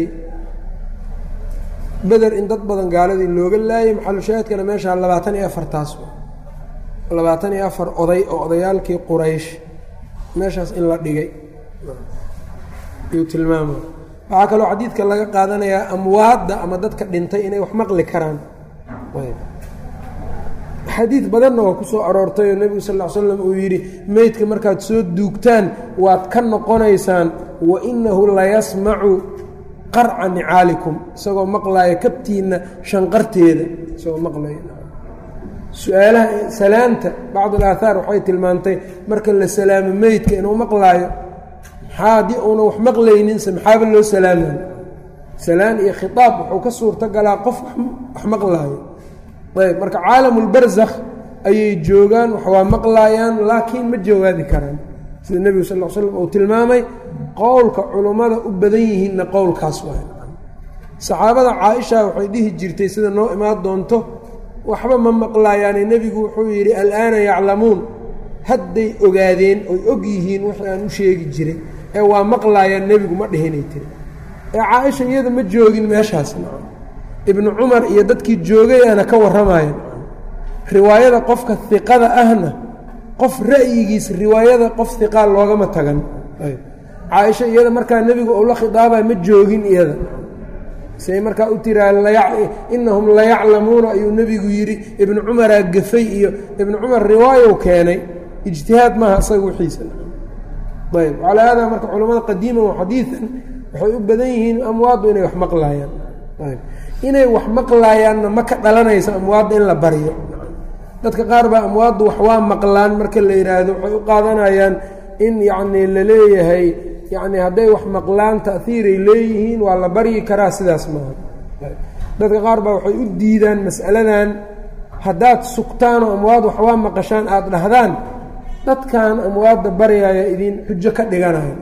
beder in dad badan gaaladii looga laayay maxalushaahidkana meeshaa labaatan iyo afartaas labaatan iyo afar oday oo odayaalkii quraysh meeshaas in la dhigay ayuu tilmaamaya waxaa kaloo xadiidka laga qaadanayaa amwaadda ama dadka dhintay inay wax maqli karaan xadiid badanna waa ku soo aroortay oo nebigu sal ll ly slam uu yidhi meydka markaad soo duugtaan waad ka noqonaysaan wa inahu layasmacu qarca nicaalikum isagoo maqlaaya kabtiinna shanqarteeda isagoo maqlaya su-aalaha salaanta bacd alaahaar waxay tilmaantay marka la salaamo meydka inuu maqlaayo maxaa haddii uuna wax maqlayninse maxaaba loo salaamayo salaan iyo khitaab wuxuu ka suurto galaa qof wax maqlaayo ayb marka caalamulbarzakh ayay joogaan wax waa maqlaayaan laakiin ma jawaabi karaan sida nebigu sal l slam uu tilmaamay qowlka culummada u badan yihiinna qowlkaas waay saxaabada caaisha waxay dhihi jirtay sida noo imaan doonto waxba ma maqlaayaane nebigu wuxuu yidhi alaana yaclamuun hadday ogaadeen oy og yihiin wixii aan u sheegi jiray ee waa maqlaayaan nebigu ma dhihinay tiri ee caaisha iyada ma joogin meeshaas ibnu cumar iyo dadkii joogayaana ka warramaya riwaayada qofka hiqada ahna qof ra'yigiis riwaayada qof hiqaa loogama tagan caaisha iyada markaa nebigu uu la khidaabayo ma joogin iyada say markaa u tiraa inahum layaclamuuna ayuu nebigu yidhi ibnu cumaraa gafay iyo ibnu cumar riwaayow keenay ijtihaad maaha isaga wixiisa ayb calaa haadaa marka culamada qadiiman wa xadiidan waxay u badan yihiin amwaaddu inay wax maqlaayaan inay wax maqlaayaanna ma ka dhalanayso amwaadda in la baryo dadka qaar baa amwaaddu wax waa maqlaan marka la yidhaahdo waxay u qaadanayaan in yacnii la leeyahay yacni hadday wax maqlaan ta'hiiray leeyihiin waa la baryi karaa sidaas maaha dadka qaar baa waxay u diidaan mas'aladan haddaad sugtaan oo amwaad wax waa maqashaan aada dhahdaan dadkan amwaadda baryaaya idin xujo ka dhiganayo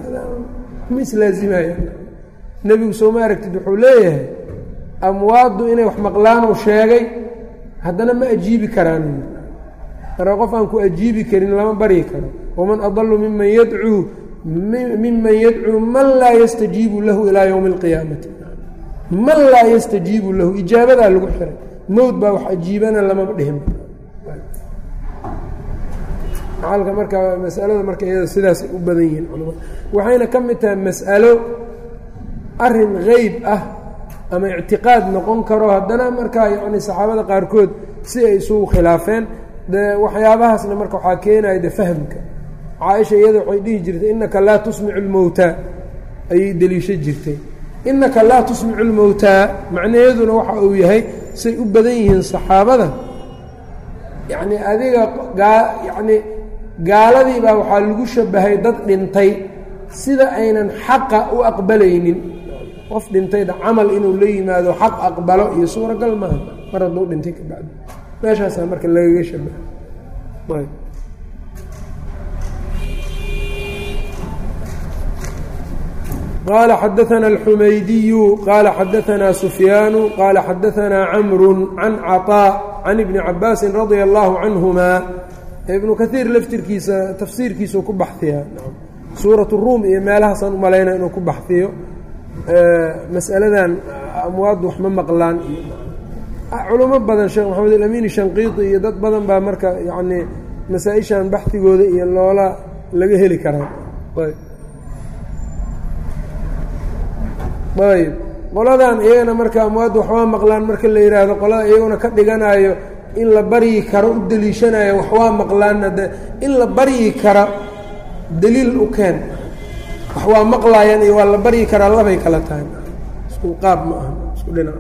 ma islaazimaya nebigu soo ma aragtid wuxuu leeyahay amwaaddu inay wax maqlaanuu sheegay haddana ma ajiibi karaan marka qof aan ku ajiibi karin lama baryi karo waman adalu miman yadcuu miman yadcuu man laa yastajiibu lahu ilaa yowmi اlqiyaamati man laa yastajiibu lahu ijaabadaa lagu xiray mowd baa wax ajiibana lamama dhihin macalka marka masalada marka iyada sidaasay u badan yihiin culamada waxayna ka mid tahay mas'alo arin geyb ah ama ictiqaad noqon karo haddana markaa yacni saxaabada qaarkood si ay isugu khilaafeen de waxyaabahaasna marka waxaa keenaya de fahmka caaisha iyada waxay dhihi jirtay innaka laa tusmicu lmowtaa ayay deliisho jirtay innaka laa tusmicu lmowtaa macnaheeduna waxa uu yahay say u badan yihiin saxaabada yacni adiga gaa yacni gaaladii baa waxaa lagu shabahay dad dhintay sida aynan xaqa u aqbalaynin qof dhintayda camal inuu la yimaado xaq aqbalo iyo suuragal maaha mar hadduu dhintay ka bacdi meeshaasaa marka lagaga shabaha qال xdثna الxmaydiyu qال xadثna سfyاanu qال xadثna cmr عan cطاء عan iبن cabاasi radي الlه عanهma iبnu kaثiir laftirkiisa tafsiirkiisuu ku baxhiya suuraة الrum iyo meelahaasaan umalayna inuu ku baxhiyo masأaladan amwaad wax ma maqlaan culimo badan sheekh maxamed الأmin shanqiiطi iyo dad badan baa marka yani masaaئishan baxigooda iyo loola laga heli karaa ayb qoladan iyagana marka amwaadda waxbaa maqlaan marka la yidhaahdo qolada iyaguna ka dhiganayo in la baryi karo u deliishanayo waxwaa maqlaanna de in la baryi kara deliil u keen waxwaa maqlaayaan iyo waa la baryi karaa labay kala tahay isku qaab ma aha isku dhinac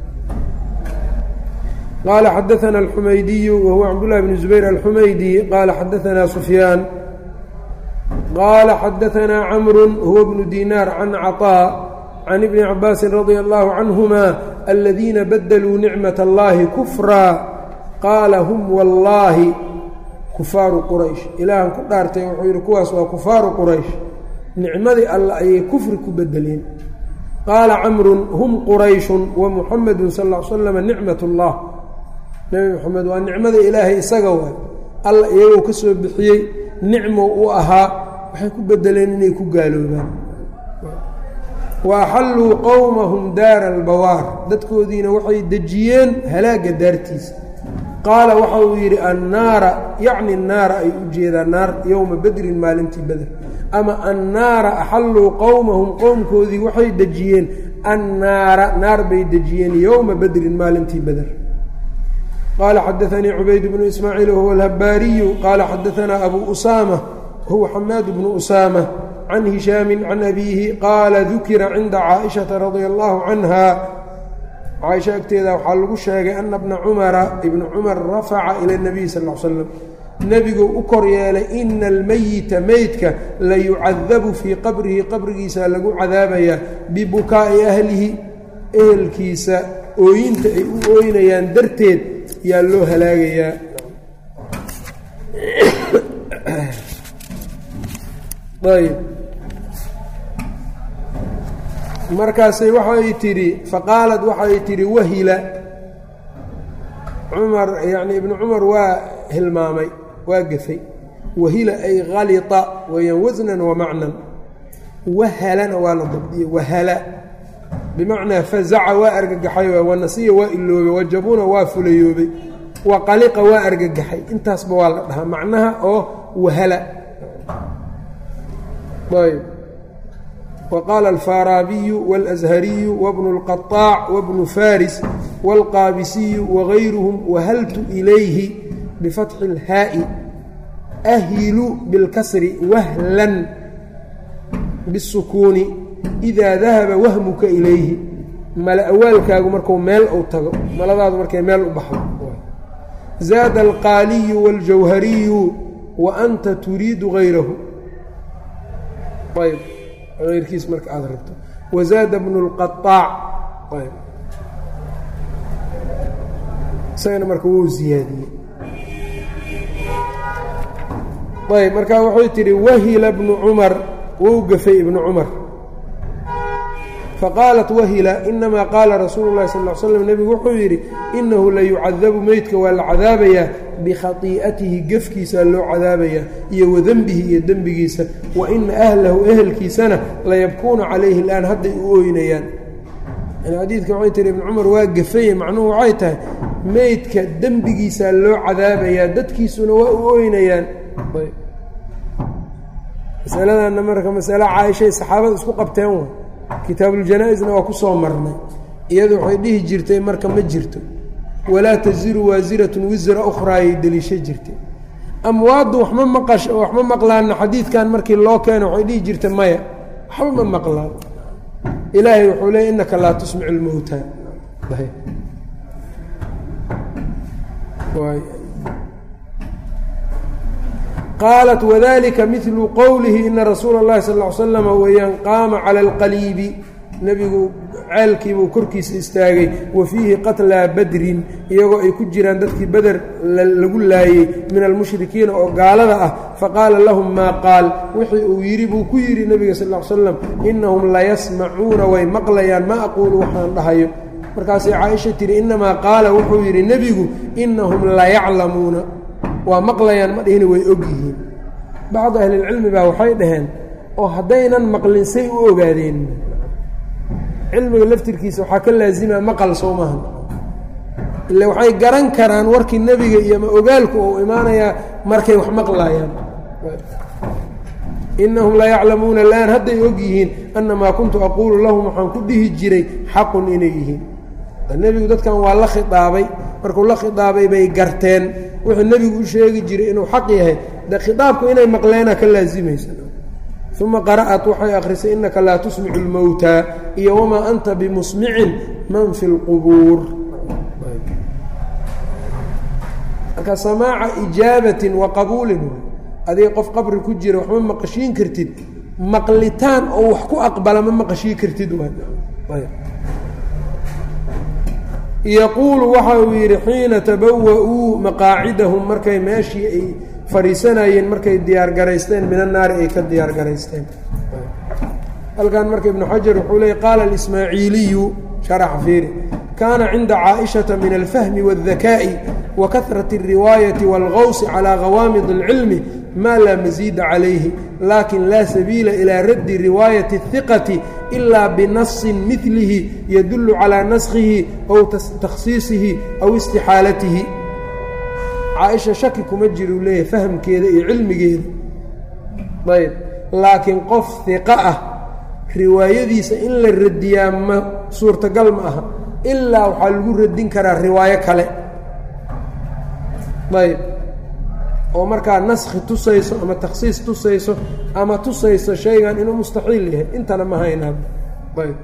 qaala xadaثna الxumaydiyu wahuwa cabdالlahi bn zubayr alxumaydi qaala xadaثna sufyaan qaala xadaثna cmr huwa bnu dinaar can caطاء can ibni cabaasin radia allahu canhuma aladiina badaluu nicmat allahi kufraa qaala hum wallaahi kufaaru quraysh ilaahan ku dhaartay wuxuu yidhi kuwaas waa kufaaru quraysh nicmadii alle ayay kufri ku bedeleen qaala camrun hum qurayshun wa muxamedun sal l slama nicmat اllah nebi moxamed waa nicmada ilaahay isaga waay alla iyagoo ka soo bixiyey nicmo u ahaa waxay ku bedeleen inay ku gaaloobaan waaxalluu qowmahum daara albawaar dadkoodiina waxay dejiyeen halaagga daartiisa qaala waxa uu yidhi annaara yacni naara ay u jeedaan naar yowma bedrin maalintii beder ama annaara axalluu qowmahum qowmkoodii waxay dejiyeen annaara naar bay dejiyeen yowma bedrin maalintii beder qaala xadaanii cubayd bnu ismaaciil wahuwa alhabbaariyu qaala xadaanaa abu usaama wahuwa xamaad bnu usaama can hishaami can abiihi qaala dukira cinda caaishata radia allahu canha caaisha agteeda waxaa lagu sheegay ana bna cumara ibna cumar rafaca ila nabiy sal l slam nebiguu u kor yeelay ina almeyita meydka la yucadabu fii qabrihi qabrigiisa lagu cadaabayaa bibukaa'i ahlihi ehelkiisa ooyinta ay u ooynayaan darteed yaa loo halaagayaa ayb markaasay waxay tidhi faqaalad waxay tidhi wahila cumar yacni ibnu cumar waa hilmaamay waa gafay wahila ay halita weeyaan wasnan wa macnan wahalana waa la dabdiyey wahala bimacnaa fazaca waa argagaxay wanasiya waa iloobay wajabuna waa fulayoobay wa qaliqa waa argagaxay intaasba waa la dhahaa macnaha oo wahala ayb وqاl الفاrاabiي والأزhرiي وبن القطاع وبن فاriس والqاabisiي وغayruهm وhltu إlayhi بfaتحi الhاaءi أhilu bاlkasr whلا bالskuuni إida dahaba wahmuka ilayhi mala awaalkaagu marku meel u tago maladaadu markay meel u baxdo zaada الqاaliyu والjawhariyu وأnta turiidu غayrahu ayrkiis marka aada rabto wazaada bnu اlqaطaac isagana marka wuu ziyaadiyey ayb marka wuxuu tidhi wahila bnu cumar wou gafay ibnu cumar faqaalat wahila inamaa qaala rasuulu llahi sal l slam nebigu wuxuu yidhi inahu la yucadabu meydka waa la cadaabayaa bikhatii'atihi gefkiisaa loo cadaabayaa iyo wadenbihi iyo dembigiisa wa ina ahlahu ehelkiisana layabkuuna calayhi اlaan hadday u ooynayaan xadiidka waxay tihi ibnu cumar waa gafaye macnuhu waxay tahay meydka dembigiisaa loo cadaabayaa dadkiisuna waa u ooynayaan masaladanna marka masale caaishay saxaabada isku qabteen wa kitaabuuljanaa-isna waa ku soo marnay iyadu waxay dhihi jirtay marka ma jirto walaa taziru waasiratun wisra ukhraayay deliisho jirtay amwaaddu waxma maqash waxma maqlaanna xadiidkan markii loo keeno waxay dhihi jirtay maya waxba ma maqlaan ilaahay wuxuu leeyay innaka laa tusmicu lmowta qaalat wadalika milu qowlihi ina rasuula اllahi sal ly slama weeyaan qaama cala alqaliibi nebigu ceelkiibuu korkiisa istaagay wa fiihi qatlaa badrin iyagoo ay ku jiraan dadkii beder lagu laayey min almushrikiina oo gaalada ah faqaala lahum maa qaal wixii uu yidhi buu ku yidhi nebiga sal l slam inahum layasmacuuna way maqlayaan ma aquulu waxaan dhahayo markaasay caaisha tihi inamaa qaala wuxuu yidhi nebigu inahum layaclamuuna waa maqlayaan ma dhihina way og yihiin bacdu ahlilcilmi baa waxay dhaheen oo haddaynan maqlin say u ogaadeen cilmiga laftirkiisa waxaa ka laazima maqal soo maaha ille waxay garan karaan warkii nebiga iyo ma ogaalku uu imaanayaa markay wax maqlaayaan inahum la yaclamuuna laan hadday og yihiin annamaa kuntu aquulu lahum waxaan ku dhihi jiray xaqun inay yihiin nebigu dadkan waa la khiaabay markuu la khiaabay bay garteen wuxuu nebigu u sheegi jiray inuu xaq yahay de khiaabku inay maqleena ka laazimaysa uma qara'at waxay akhrisay innaka laa tusmicu lmowtaa iyo wamaa anta bimusmicin man fi lqubuur marka samaaca ijaabatin wa qabuulin adiga qof qabri ku jira waxma maqashiin kartid maqlitaan oo wax ku aqbala ma maqashiin kartid yaquulu waxa uu yidhi xiina tabawa-uu maqaacidahum markay meeshii ay fadhiisanayeen markay diyaargaraysteen min annaari ay ka diyaargaraysteen halkan marka ibnu xajar wuxuu leeyay qaala alismaaciiliyu sharaxa fiiri kaana cinda caaishata min alfahmi waاldakaa'i wa kahrati اlriwaayati wاlgawsi calaa gawaamid اlcilmi maa laa masiida calayhi lakin laa sabiila ilaa raddi riwaayati الhiqati ilaa binasin milihi yadullu calaa naskhihi aw takhsiisihi aw istixaalatihi caaisha shaki kuma jiruu leeyahay fahamkeeda iyo cilmigeeda ayb laakiin qof hiqo ah riwaayadiisa in la radiyaa ma suurtagal ma aha ilaa waxaa lagu radin karaa riwaayo kale ayb oo markaa naskhi tusayso ama takhsiis tusayso ama tusayso shaygan inuu mustaxiil yahay intana ma haynaa ayb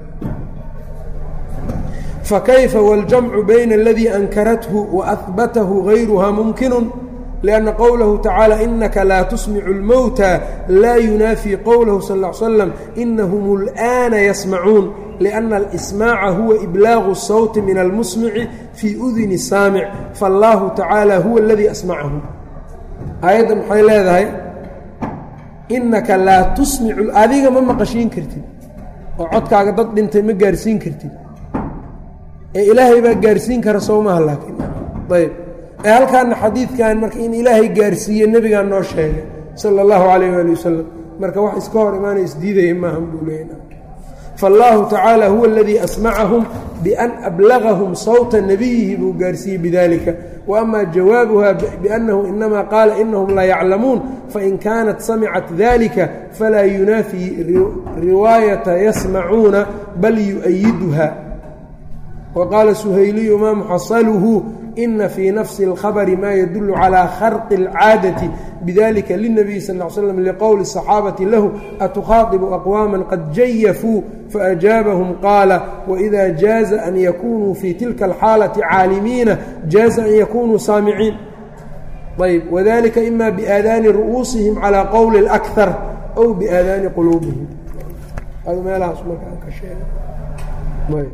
fakayfa wاljamcu bayna aladii ankarathu waahbatahu gayruha mumkinu lianna qowlahu tacaala inaka laa tusmicu اlmowta laa yunaafii qowlahu sal ا l slam inahum اlآana yasmacuun liأnna اlsmaaca huwa iblaagu الsawti min almusmici fii uduni saamic faاllahu tacaala huwa اladii asmacahum aayadda maxay leedahay innaka laa tusmicu adiga ma maqashiin kartid oo codkaaga dad dhintay ma gaarsiin kartid ee ilaahay baa gaarsiin kara sowmaha laakiin ayb ee halkaana xadiidkan marka in ilaahay gaarsiiye nebigaa noo sheegay sala allahu calayh waali wasalam marka wax iska hor imaanay isdiidaya maahan buu leeyna faallaahu tacaala huwa aladii asmacahum bian ablagahum sawta nabiyihi buu gaarsiiyey bidalika وأma jawaabuha بأnnahu inama qaala inahum la yaclamuun fain kaanat samicat dalika falaa yunaafi riwaayata yasmacuuna bal yuؤyiduha وqaala سhayliyu ma muxaصalhu ina fii nafsi اlkhabri ma yadul calى kharqi اlcaadaةi bidalika lلnabiy sal اه slm lqowli الصaxaabati lahu atukhaadibu aqwaama qad jayafuu faأjaabahum qaala wإida jaaza an yakunuu fii tilka اlxaalaةi caalimiina jaaza an yakunuu saamiciin ayb wadalika ima biaadaani ru'uusihim calى qowli اlأkhar أw biaadaani quluubihim meelahaas markaa ka sheega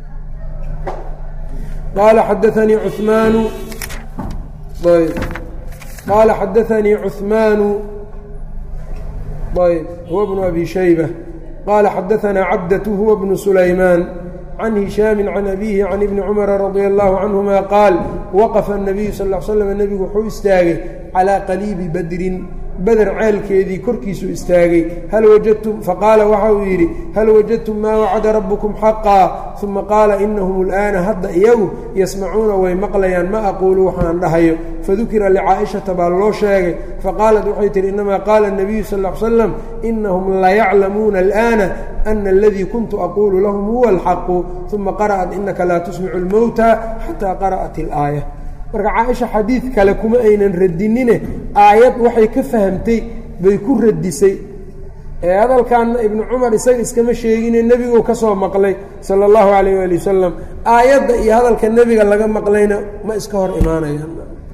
qala xadaanii cumaanu ayb qaala xadaanii cuثmaanu ayb huwa bnu abi shayba qaala xadaanaa cabdatu huwa bnu sulaymaan can hishaami can abiihi can ibni cumara radia allahu canhuma qaal waqafa الnabiyu sal l slam nebigu wuxuu istaagay calaa qaliibi badrin beder ceelkeedii korkiisuu istaagay hal wajadtum faqaala waxa uu yidhi hal wajadtum maa wacada rabbukum xaqaa uma qaala inahum اlآana hadda iyagu yasmacuuna way maqlayaan ma aquulu waxaan dhahayo fadukira licaa'ishata baa loo sheegay faqaalat waxay tihi inamaa qaala الnabiyu sal ا l slam inahum layaclamuuna alآana ana aladii kuntu aquulu lahum huwa اlxaqu uma qara'at inaka laa tusmicu اlmowta xataa qara'at اlآaية marka caaisha xadiid kale kuma aynan radinine aayad waxay ka fahamtay bay ku radisay ee hadalkaanna ibnu cumar isaga iskama sheegine nebiguu ka soo maqlay sala allahu calayh waali wasalam aayadda iyo hadalka nebiga laga maqlayna ma iska hor imaanayaan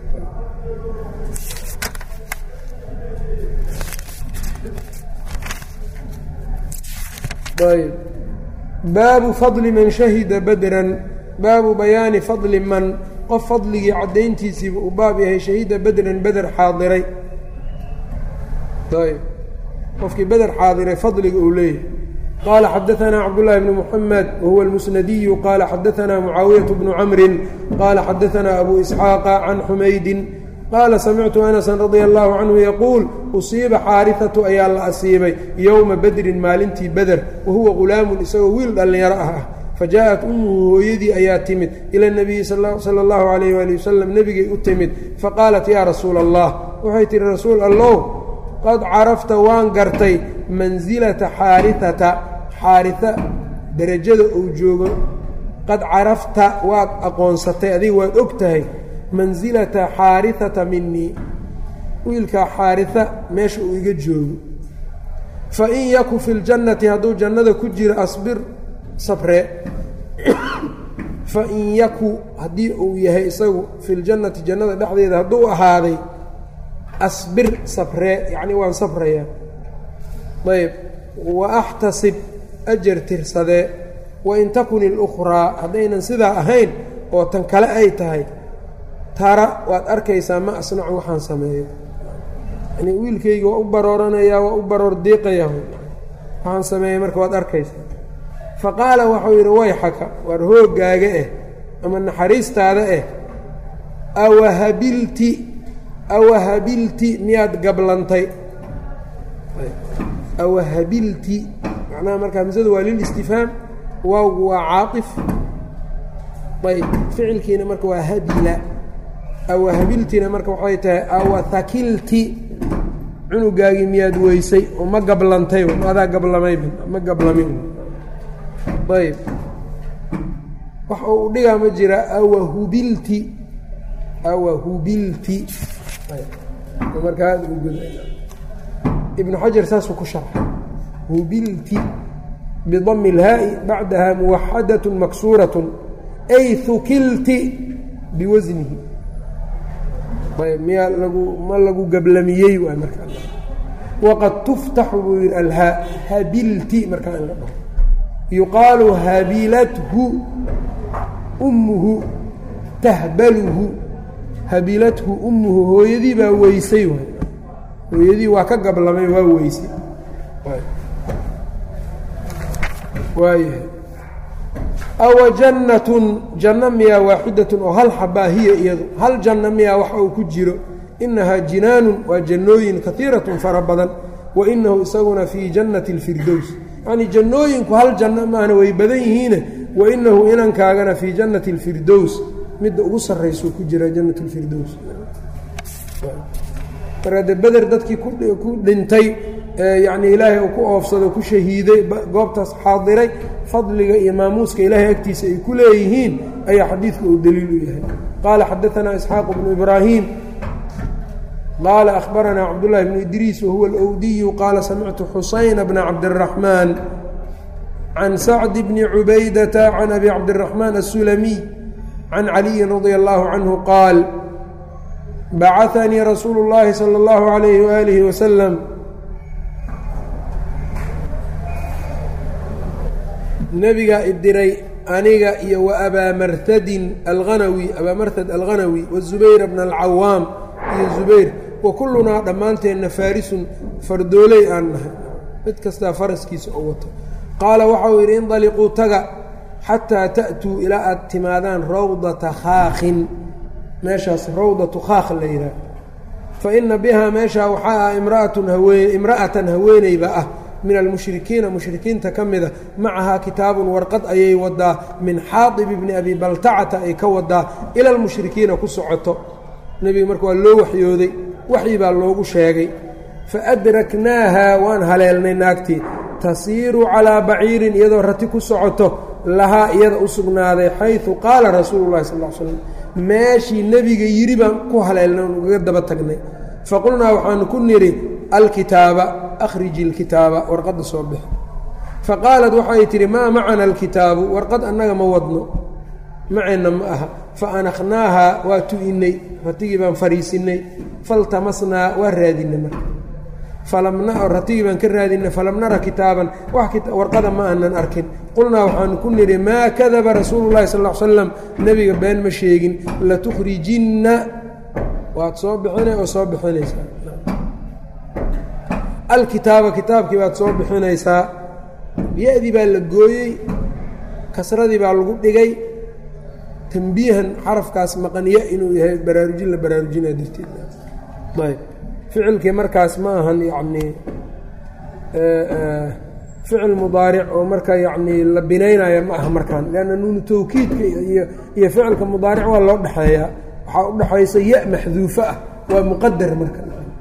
ayb baabu fadli man shahida badran baabu bayaani fadli man qof fadligii caddayntiisiiba uu baab yahay shahida bedran beder xaadiray ayb qofkii beder xaadiray fadliga uu leeyahay qaala xadaanaa cabdullaahi bnu muxamed wahuwa almusnadiyu qaala xadaanaa mucaawiyatu bnu camrin qaala xadaanaa abu isxaaqa can xumaydin qaala samictu anasan radia allahu canhu yaquul usiiba xaarihatu ayaa la asiibay yowma bedrin maalintii beder wahuwa ghulaamun isagoo wiil dhallinyaro ah ah fajaءat umuhu hooyadii ayaa timid ila اnabiyi sala اllahu alayh wali wasalam nebigay u timid faqaalat yaa rasuula allah waxay tihi rasuul allow qad carafta waan gartay mansilata xaariata xaarita derajada uu joogo qad carafta waad aqoonsatay adiga waad og tahay mansilata xaariata minii wiilkaa xaarita meesha uu iga joogo fain yaku fi ljannati hadduu jannada ku jiro asbir sabre fain yaku haddii uu yahay isagu fi ljannati jannada dhexdeeda hadduu ahaaday asbir sabree yacni waan sabrayaa ayb wa axtasib ajar tirsadee wain takun ilukhraa haddaynan sidaa ahayn oo tan kale ay tahay tara waad arkaysaa ma asnacu waxaan sameeyo yani wiilkayga waa u barooranayaa waa u baroor diiqayaa waxaan sameeyey marka waad arkaysaa faqaala waxau yidhi wayxaka waar hooggaaga eh ama naxariistaada eh awahabilti awahabilti miyaad gablantay awahabilti macnaha marka hamsadu waa lilistifhaam waawgu waa caaطif ayb ficilkiina marka waa habila awahabiltina marka waxay tahay awahakilti cunugaagii miyaad weysay oo ma gablantay adaa gablamayba ma gablamin ayb wax uu dhigaa ma jira awahubilti awahubilti markaa ibnu xajar saasuu ku sharxay hubilti bidami اlhaa'i bacdaha muwaxadaة maksuuraة ay hukilti biwasnihi ayb miyaa lagu ma lagu gablamiyey waay markaa waqad tuftaxu buu yihi alhaa habilti markaa in la dhaho yuqaalu habilathu ummuhu tahbaluhu habilathu ummuhu hooyadii baa weysay waay hooyadii waa ka gablamay waa weysay waayahay awa jannatun janno miyaa waaxidatun oo hal xabaa hiya iyadu hal janno miyaa waxa uu ku jiro inahaa jinaanun waa jannooyin kaiiratun fara badan wa inahu isaguna fii jannati اlfirdows yacnii jannooyinku hal janno maahna way badan yihiine wa inahu inankaagana fii jannati اlfirdows midda ugu sarraysuu ku jira jannat اlfirdows marka de beder dadkii ku dhintay yacnii ilaahay uu ku oofsado ku shahiiday goobtaas xaadiray fadliga iyo maamuuska ilaahay agtiisa ay ku leeyihiin ayaa xadiidku uu daliil u yahay qaala xadaanaa isxaaq bnu ibraahim qaala akhbaranaa cabdullahi bnu idriis wahuwa alwdiyu qaala samictu xusayna bna cabdiraxmaan can sacdi bni cubaydata can abi cabdiraxmaan asulamiy can caliyin radia allahu canhu qaal bacanii rasuulu اllahi salى اllahu alayhi waalihi wasalam nebigaa idiray aniga iyo wa abaa martadin alghanawi abaa martad alghanawi wazubayr bna alcawaam iyo zubayr wa kullunaa dhammaanteenna faarisun fardooley aan nahay mid kastaa faraskiisa oo wato qaala waxa uu yidhi indaliquu taga xataa ta'tuu ilaa aad timaadaan rawdata khaakhin meeshaas rawdatu khaakh la yidhaah fa ina bihaa meeshaa waxaa ah imraatun haween imra'atan haweeneyba ah min almushrikiina mushrikiinta ka mida macahaa kitaabun warqad ayay wadaa min xaadib ibni abi baltacata ay ka wadaa ila almushrikiina ku socoto nebiga marka waa loo waxyooday waxyi baa loogu sheegay faadraknaaha waan haleelnay naagtii tasiiru calaa baciirin iyadoo rati ku socoto lahaa iyada u sugnaaday xaysu qaala rasuulu llahi sal l slam meeshii nebiga yidhi baan ku haleelnay oon ugaga daba tagnay faqulnaa waxaanu ku nidhi alkitaaba akhriji alkitaaba warqadda soo bix faqaalat waxay tidhi maa macana alkitaabu warqad annaga ma wadno maceenna ma aha fa anakhnaahaa waa tu'innay ratigii baan fariisinnay faltamasnaa waa raadinay marka falam ratigii baan ka raadinay falam nara kitaaban wax warqada ma aanan arkin qulnaa waxaanu ku nidhi maa kadaba rasuulu llahi sal l slam nebiga been ma sheegin latukhrijinna waad soo bixinay oo soo bixinaysaa alkitaaba kitaabkii baad soo bixinaysaa ya-dii baa la gooyey kasradii baa lagu dhigay tambiihan xarafkaas maqaniya inuu yahay baraarujin la baraarujinaa darteed ayb ficilkii markaas ma ahan yacnii ficil mudaaric oo marka yacnii la binaynaya ma aha markaan leanna nuunu tawkiidka iyo iyo ficilka mudaaric waa loo dhexeeyaa waxaa u dhexaysa ya maxduufo ah waa muqadar marka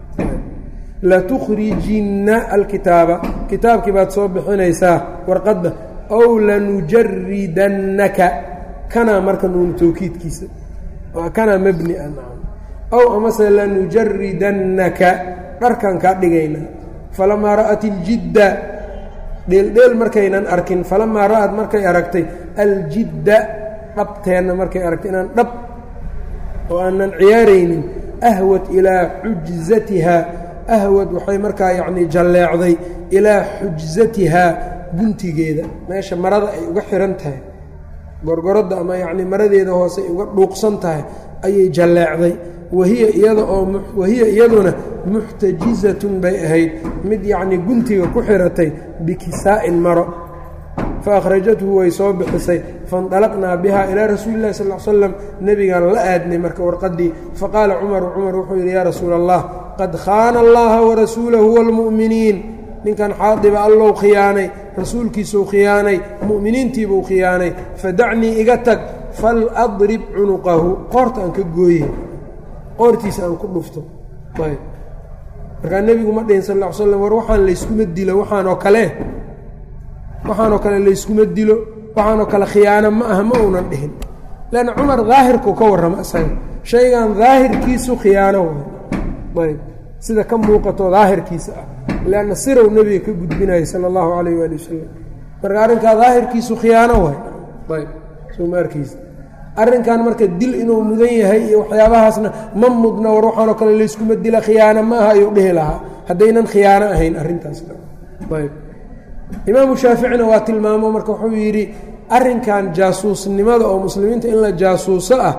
latukhrijinna alkitaaba kitaabkii baad soo bixinaysaa warqadda ow lanujaridannaka kanaa marka nuunu tawkiidkiisa kanaa mabni ah ow amase lanujaridannaka dharkan kaa dhigaynaa falamaa ra'at iljidda dheeldheel markaynan arkin falamaa ra'ad markay aragtay aljidda dhabteenna markay aragtay inaan dhab oo aanan ciyaaraynin ahwad ilaa xujzatiha ahwad waxay markaa yacnii jalleecday ilaa xujzatihaa guntigeeda meesha marada ay uga xihan tahay gorgoradda ama yacnii maradeeda hoose ay uga dhuuqsan tahay ayay jalleecday wahiya iyada oo wahiya iyaduna muxtajizatun bay ahayd mid yacnii guntiga ku xiratay bikisaa'in maro fa akhrajathu way soo bixisay faindalaqnaa bihaa ilaa rasuuli illahi sal l slam nebigaan la aadnay marka warqaddii faqaala cumaru cumar wuxuu yidhi yaa rasuula allah qad khaana allaha warasuulahu waalmu'miniin ninkan xaadiba allow khiyaanay rasuulkiisuu khiyaanay mu'miniintiibuu khiyaanay fadacnii iga tag fal adrib cunuqahu qoorta aan ka gooye qoortiisa aan ku dhufto ayb markaa nebigu ma dhihin sal ll ly slam war waxaan layskuma dilo waxaanoo kale waxaanoo kale layskuma dilo waxaanoo kale khiyaano ma aha ma uunan dhihin leanna cumar daahirkuu ka warramo isaga shaygan daahirkiisu khiyaano waay ayb sida ka muuqato daahirkiisa ah leanna sirow nebiga ka gudbinaya sala allahu calayh waali wasalam marka arrinkaa daahirkiisu khiyaano waay ayb soomaarkiisa arrinkan marka dil inuu mudan yahay iyo waxyaabahaasna ma mudna war waxaanoo kale layskuma dila khiyaano ma aha ayuu dhihi lahaa haddaynan khiyaano ahayn arrintaas ayb imaamu shaaficina waa tilmaamo marka wuxuu yidhi arrinkan jaasuusnimada oo muslimiinta in la jaasuuso ah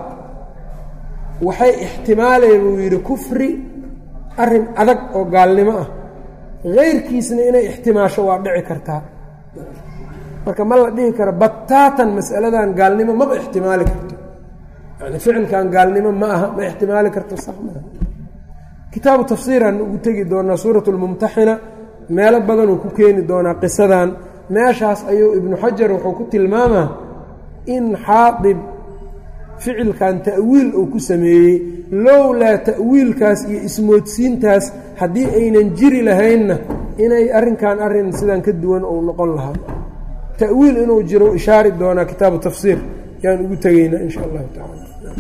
waxay ixtimaaleen buu yidhi kufri arrin adag oo gaalnimo ah hayrkiisna inay ixtimaasho waa dhici kartaa marka ma la dhihi karo bataatan mas'aladan gaalnimo maba ixtimaali karto yani ficilkan gaalnimo ma aha ma ixtimaali karto sax maaha kitaabu tafsiiraan ugu tegi doonaa suurat lmumtaxina meelo badanuu ku keeni doonaa qisadan meeshaas ayuu ibnu xajar wuxuu ku tilmaamaa in xaadib ficilkan ta'wiil uu ku sameeyey lowlaa ta'wiilkaas iyo ismoodsiintaas haddii aynan jiri lahaynna inay arrinkan arrin sidan ka duwan uu noqon lahaa ta'wiil inuu jiro ishaari doonaa kitaabu tafsiir yaan ugu tegaynaa in sha allahu tacala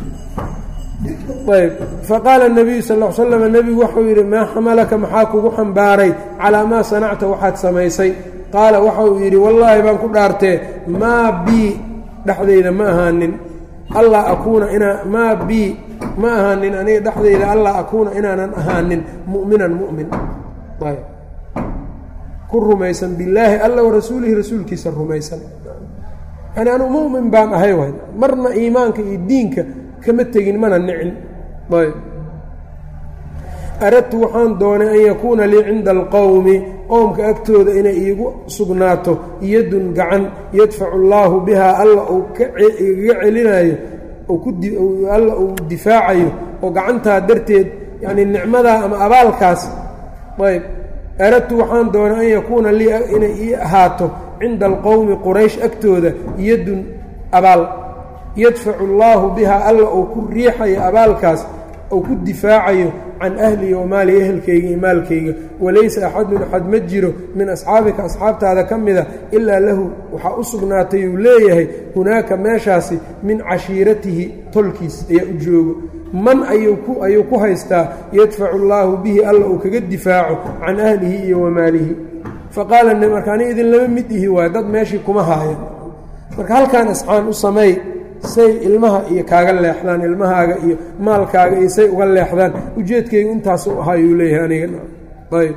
ayb faqaala nabiyu sal l slam nebigu wuxuu yidhi maa xamalaka maxaa kugu xambaaray calaa maa sanacta waxaad samaysay qaala waxauu yidhi wallaahi baan ku dhaartee maa bii dhexdayda ma ahaanin allaa akuuna inaa maa bii ma ahaanin aniga dhexdayda allaa akuuna inaanan ahaanin mu'minan mu'min ayb ku rumaysan billaahi alla warasuulihi rasuulkiisa rumaysan yani anu mu'min baan ahay way marna iimaanka iyo diinka kama tegin mana nicin ayb aradtu waxaan doonay an yakuuna lii cinda alqowmi qowmka agtooda inay iigu sugnaato yadun gacan yadfacu allaahu bihaa alla uu kaigaga celinayo alla uu difaacayo oo gacantaa darteed yacnii nicmadaa ama abaalkaas ayb aradtu waxaan doonay an yakuuna lii inay ii ahaato cinda alqowmi quraysh agtooda yadun abaal yadfacu allaahu bihaa alla uu ku riixayo abaalkaas ou ku difaacayo can ahlihi wa maali ehelkayga iyo maalkayga walaysa axadun axad ma jiro min asxaabika asxaabtaada ka mida ilaa lahu waxaa u sugnaatay uu leeyahay hunaaka meeshaasi min cashiiratihi tolkiis ayaa u joogo man ayuu ku haystaa yadfacu allaahu bihi alla uu kaga difaaco can ahlihi iyo wa maalihi faqaala marka ani idin lama mid ihi waayo dad meeshii kuma haaya marka halkaan isxaan u sameey say ilmaha iyo kaaga leexdaan ilmahaaga iyo maalkaaga iyo say uga leexdaan ujeedkaygu intaas u ahaayuu leeyahay aniga ayb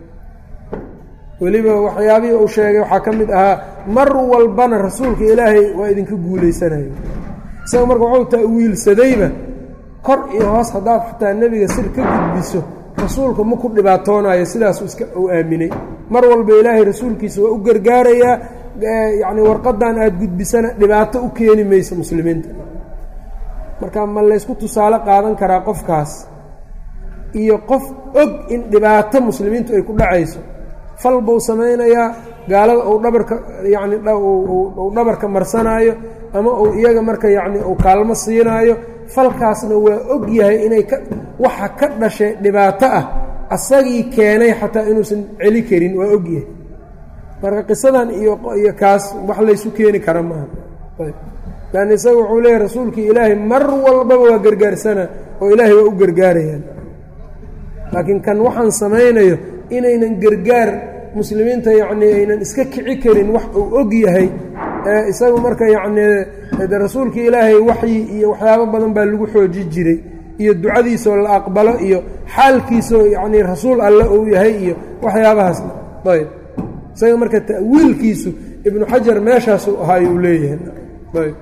weliba waxyaabihii uu sheegay waxaa ka mid ahaa mar walbana rasuulka ilaahay waa idinka guulaysanayo isaga marka wuxuu ta'wiilsadayba kor iyo hoos haddaad xataa nebiga sir ka gudbiso rasuulka ma ku dhibaatoonayo sidaasu iska uu aaminay mar walba ilaahay rasuulkiisa waa u gargaarayaa yacni warqadan aada gudbisana dhibaato u keeni mayso muslimiinta marka ma laysku tusaale qaadan karaa qofkaas iyo qof og in dhibaato muslimiintu ay ku dhacayso fal buu samaynayaa gaalada uu dhabarka yacni uu dhabarka marsanaayo ama uu iyaga marka yacni uu kaalmo siinaayo falkaasna waa og yahay inay ka waxa ka dhashay dhibaato ah asagii keenay xataa inuusan celi karin waa og yahay marka qisadan iyo iyo kaas wax laysu keeni kara maaha lan isaga wuxuu leeyahy rasuulkii ilaahay mar walbaba waa gargaarsana oo ilaahay waa u gargaarayaan laakiin kan waxaan samaynayo inaynan gargaar muslimiinta yacnii aynan iska kici karin wax uu og yahay isagu marka yacnii de rasuulkii ilaahay waxyi iyo waxyaabo badan baa lagu xooji jiray iyo ducadiisoo la aqbalo iyo xaalkiisoo yacnii rasuul alle uu yahay iyo waxyaabahaasna ayb isaga marka ta'wiilkiisu ibnu xajar meeshaasuu ahaayuu leeyahay ayb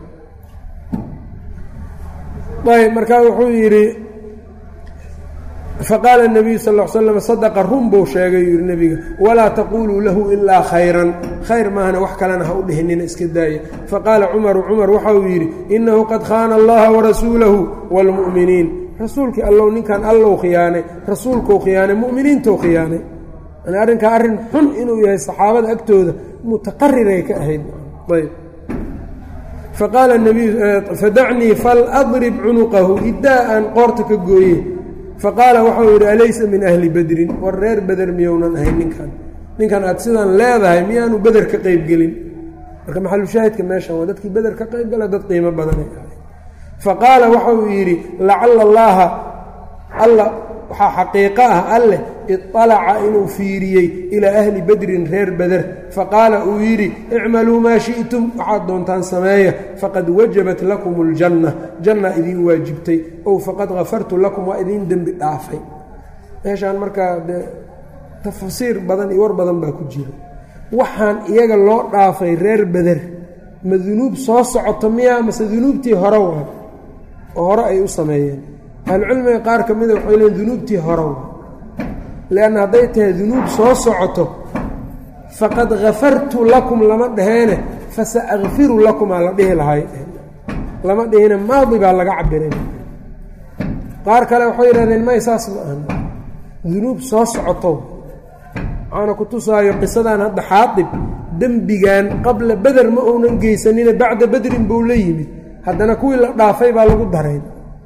ayb markaa wuxuu yidhi faqaala الnabiyu sal ا l slam sadaqa run buu sheegay yuu yihi nebiga walaa taquluu lahu ilaa khayran khayr maahana wax kalena ha u dhihinina iska daaya faqaala cumaru cumar waxa uu yidhi inahu qad khaana allaha warasuulahu wاlmu'miniin rasuulkii allow ninkan allow khiyaanay rasuulkou khiyaanay mu'miniintou khiyaanay yani arrinkaa arrin xun inuu yahay saxaabada agtooda mutaqariray ka ahayd ayb faqaala nabiyu fadacnii faladrib cunuqahu iddaa aan qoorta ka gooye faqaala waxau yidhi alaysa min ahli bedrin war reer beder miyounan ahayn ninkan ninkan aad sidaan leedahay miyaanu beder ka qaybgelin marka maxalushaahidka meeshan waa dadkii beder ka qaybgala dad qiimo badanay ahay faqaala waxau yidhi lacala allaaha alla waxaa xaqiiqo ah alleh iطalaca inuu fiiriyey ilaa ahli bedrin reer beder faqaala uu yidhi icmaluu maa shi'tum waxaad doontaan sameeya faqad wajabat lakum اljanna janna idiin waajibtay ow faqad hafartu lakum waa idiin dembi dhaafay meeshaan markaa dee tafsiir badan iyo war badan baa ku jira waxaan iyaga loo dhaafay reer beder ma dunuub soo socoto miyaa mase dunuubtii hore waa oo hore ay u sameeyeen ahlucilmiga qaar ka mida waxay leein dunuubtii hore waa leanna hadday tahay dunuub soo socoto faqad hafartu lakum lama dhaheene fasa akfiru lakumaa la dhihi lahay lama dhihine maadi baa laga cabiray qaar kale waxay yidhahdeen may saas ma ahan dunuub soo socoto waxaana ku tusaayo qisadan hadda xaadib dembigan qabla beder ma uunan geysanine bacda bedrin buu la yimid haddana kuwii la dhaafay baa lagu darayn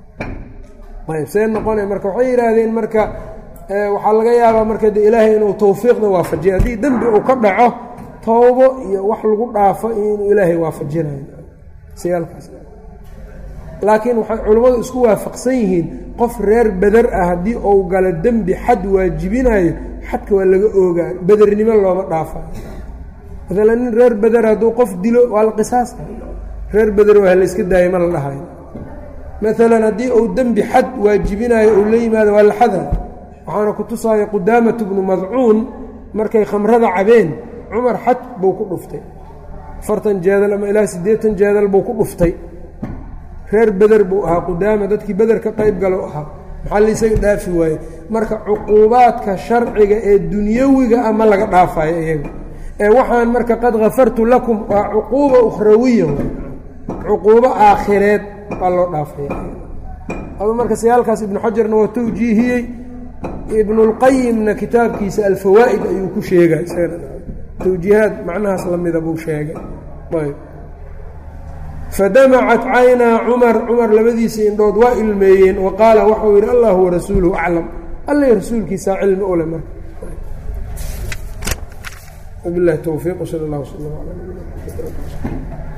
ayb see noqona marka waxay yidhaahdeen marka waxaa laga yaabaa marka de ilaahay inuu tawfiiqda waafajiya haddii dembi uu ka dhaco toobo iyo wax lagu dhaafo inuu ilaahay waafajinayo siyaalkaas laakiin waxay culammadu isku waafaqsan yihiin qof reer beder ah haddii uu galo dembi xad waajibinayo xadka waa laga oogaa bedernimo looma dhaafayo maalan nin reer beder hadduu qof dilo waa la qisaas reer beder waa layska daaya ma la dhahayo maalan haddii uu dembi xad waajibinayo uu la yimaado waa la xada waxaana ku tusaaya qudaamatu bnu madcuun markay khamrada cabeen cumar xad buu ku dhuftay afartan jeedal ama ilaa siddeetan jeedal buu ku dhuftay reer beder buu ahaa qudaama dadkii beder ka qayb galo ahaa maxaa laisaga dhaafi waaye marka cuquubaadka sharciga ee dunyawiga ah ma laga dhaafayo iyaga ee waxaan marka qad kafartu lakum waa cuquuba ukhrawiya cuquubo aakhireed baa loo dhaafaya adu marka sayaalkaas ibnu xajarna waa tawjiihiyey ibnulqayimna kitaabkiisa alfawaa'id ayuu ku sheegay tawjiihaad macnahaas lamida buu sheegay ayb fadamacat caynaa cumar cumar labadiisa indhood waa ilmeeyeen wa qaala waxau yidhi allahu warasuuluhu aclam alla rasuulkiisaa cilmi ule marka wabilahi towfiiq sal اllah wsl ala